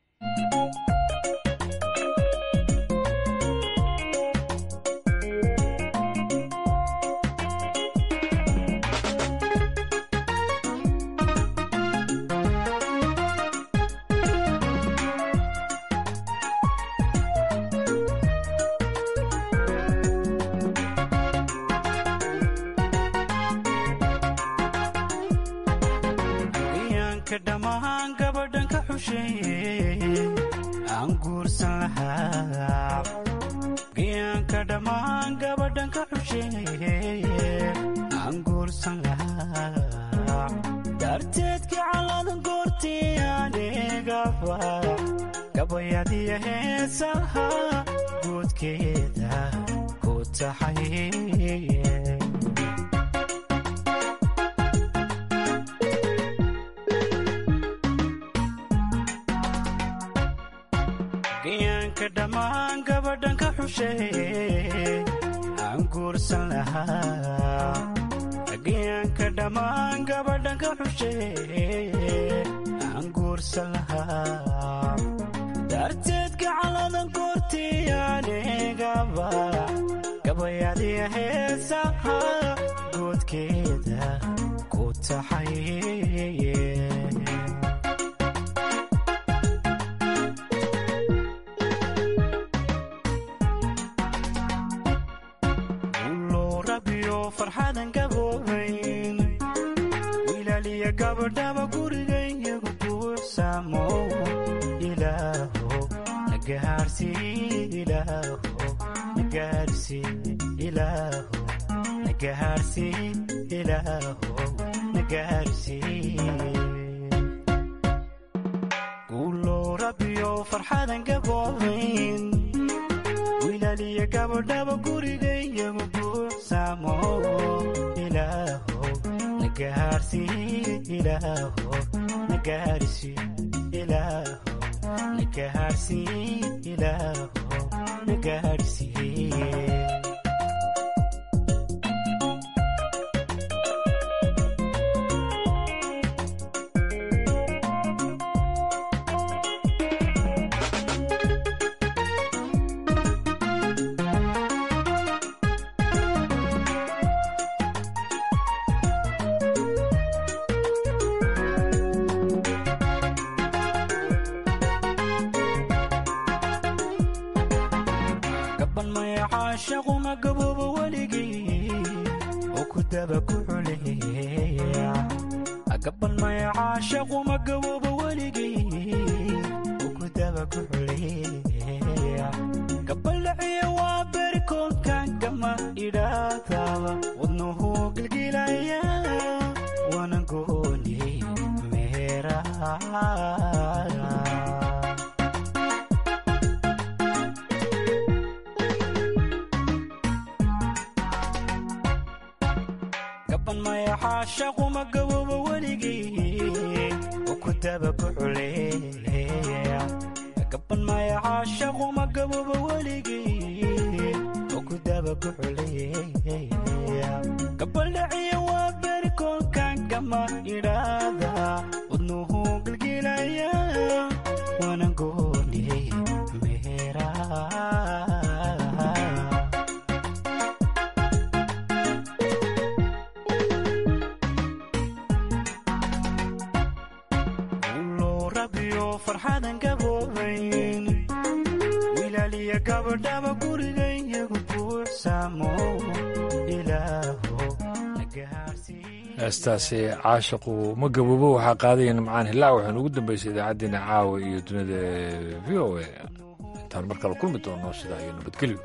heestaasi caashiqu ma gaboobo waxaa qaadaya nimcaan hilaac waxaanu ugu dambeysay idaacaddeenna caawa iyo dunida v o a intaan mar kale kulmi doono sidaa iyo nabadgelyo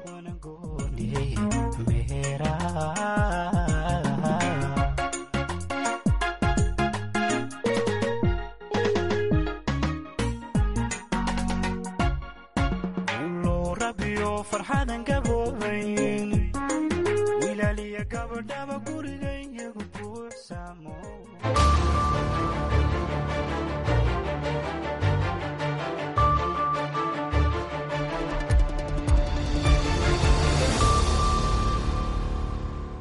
farxadan gaboobayn wilaaliya gabadhaba guriga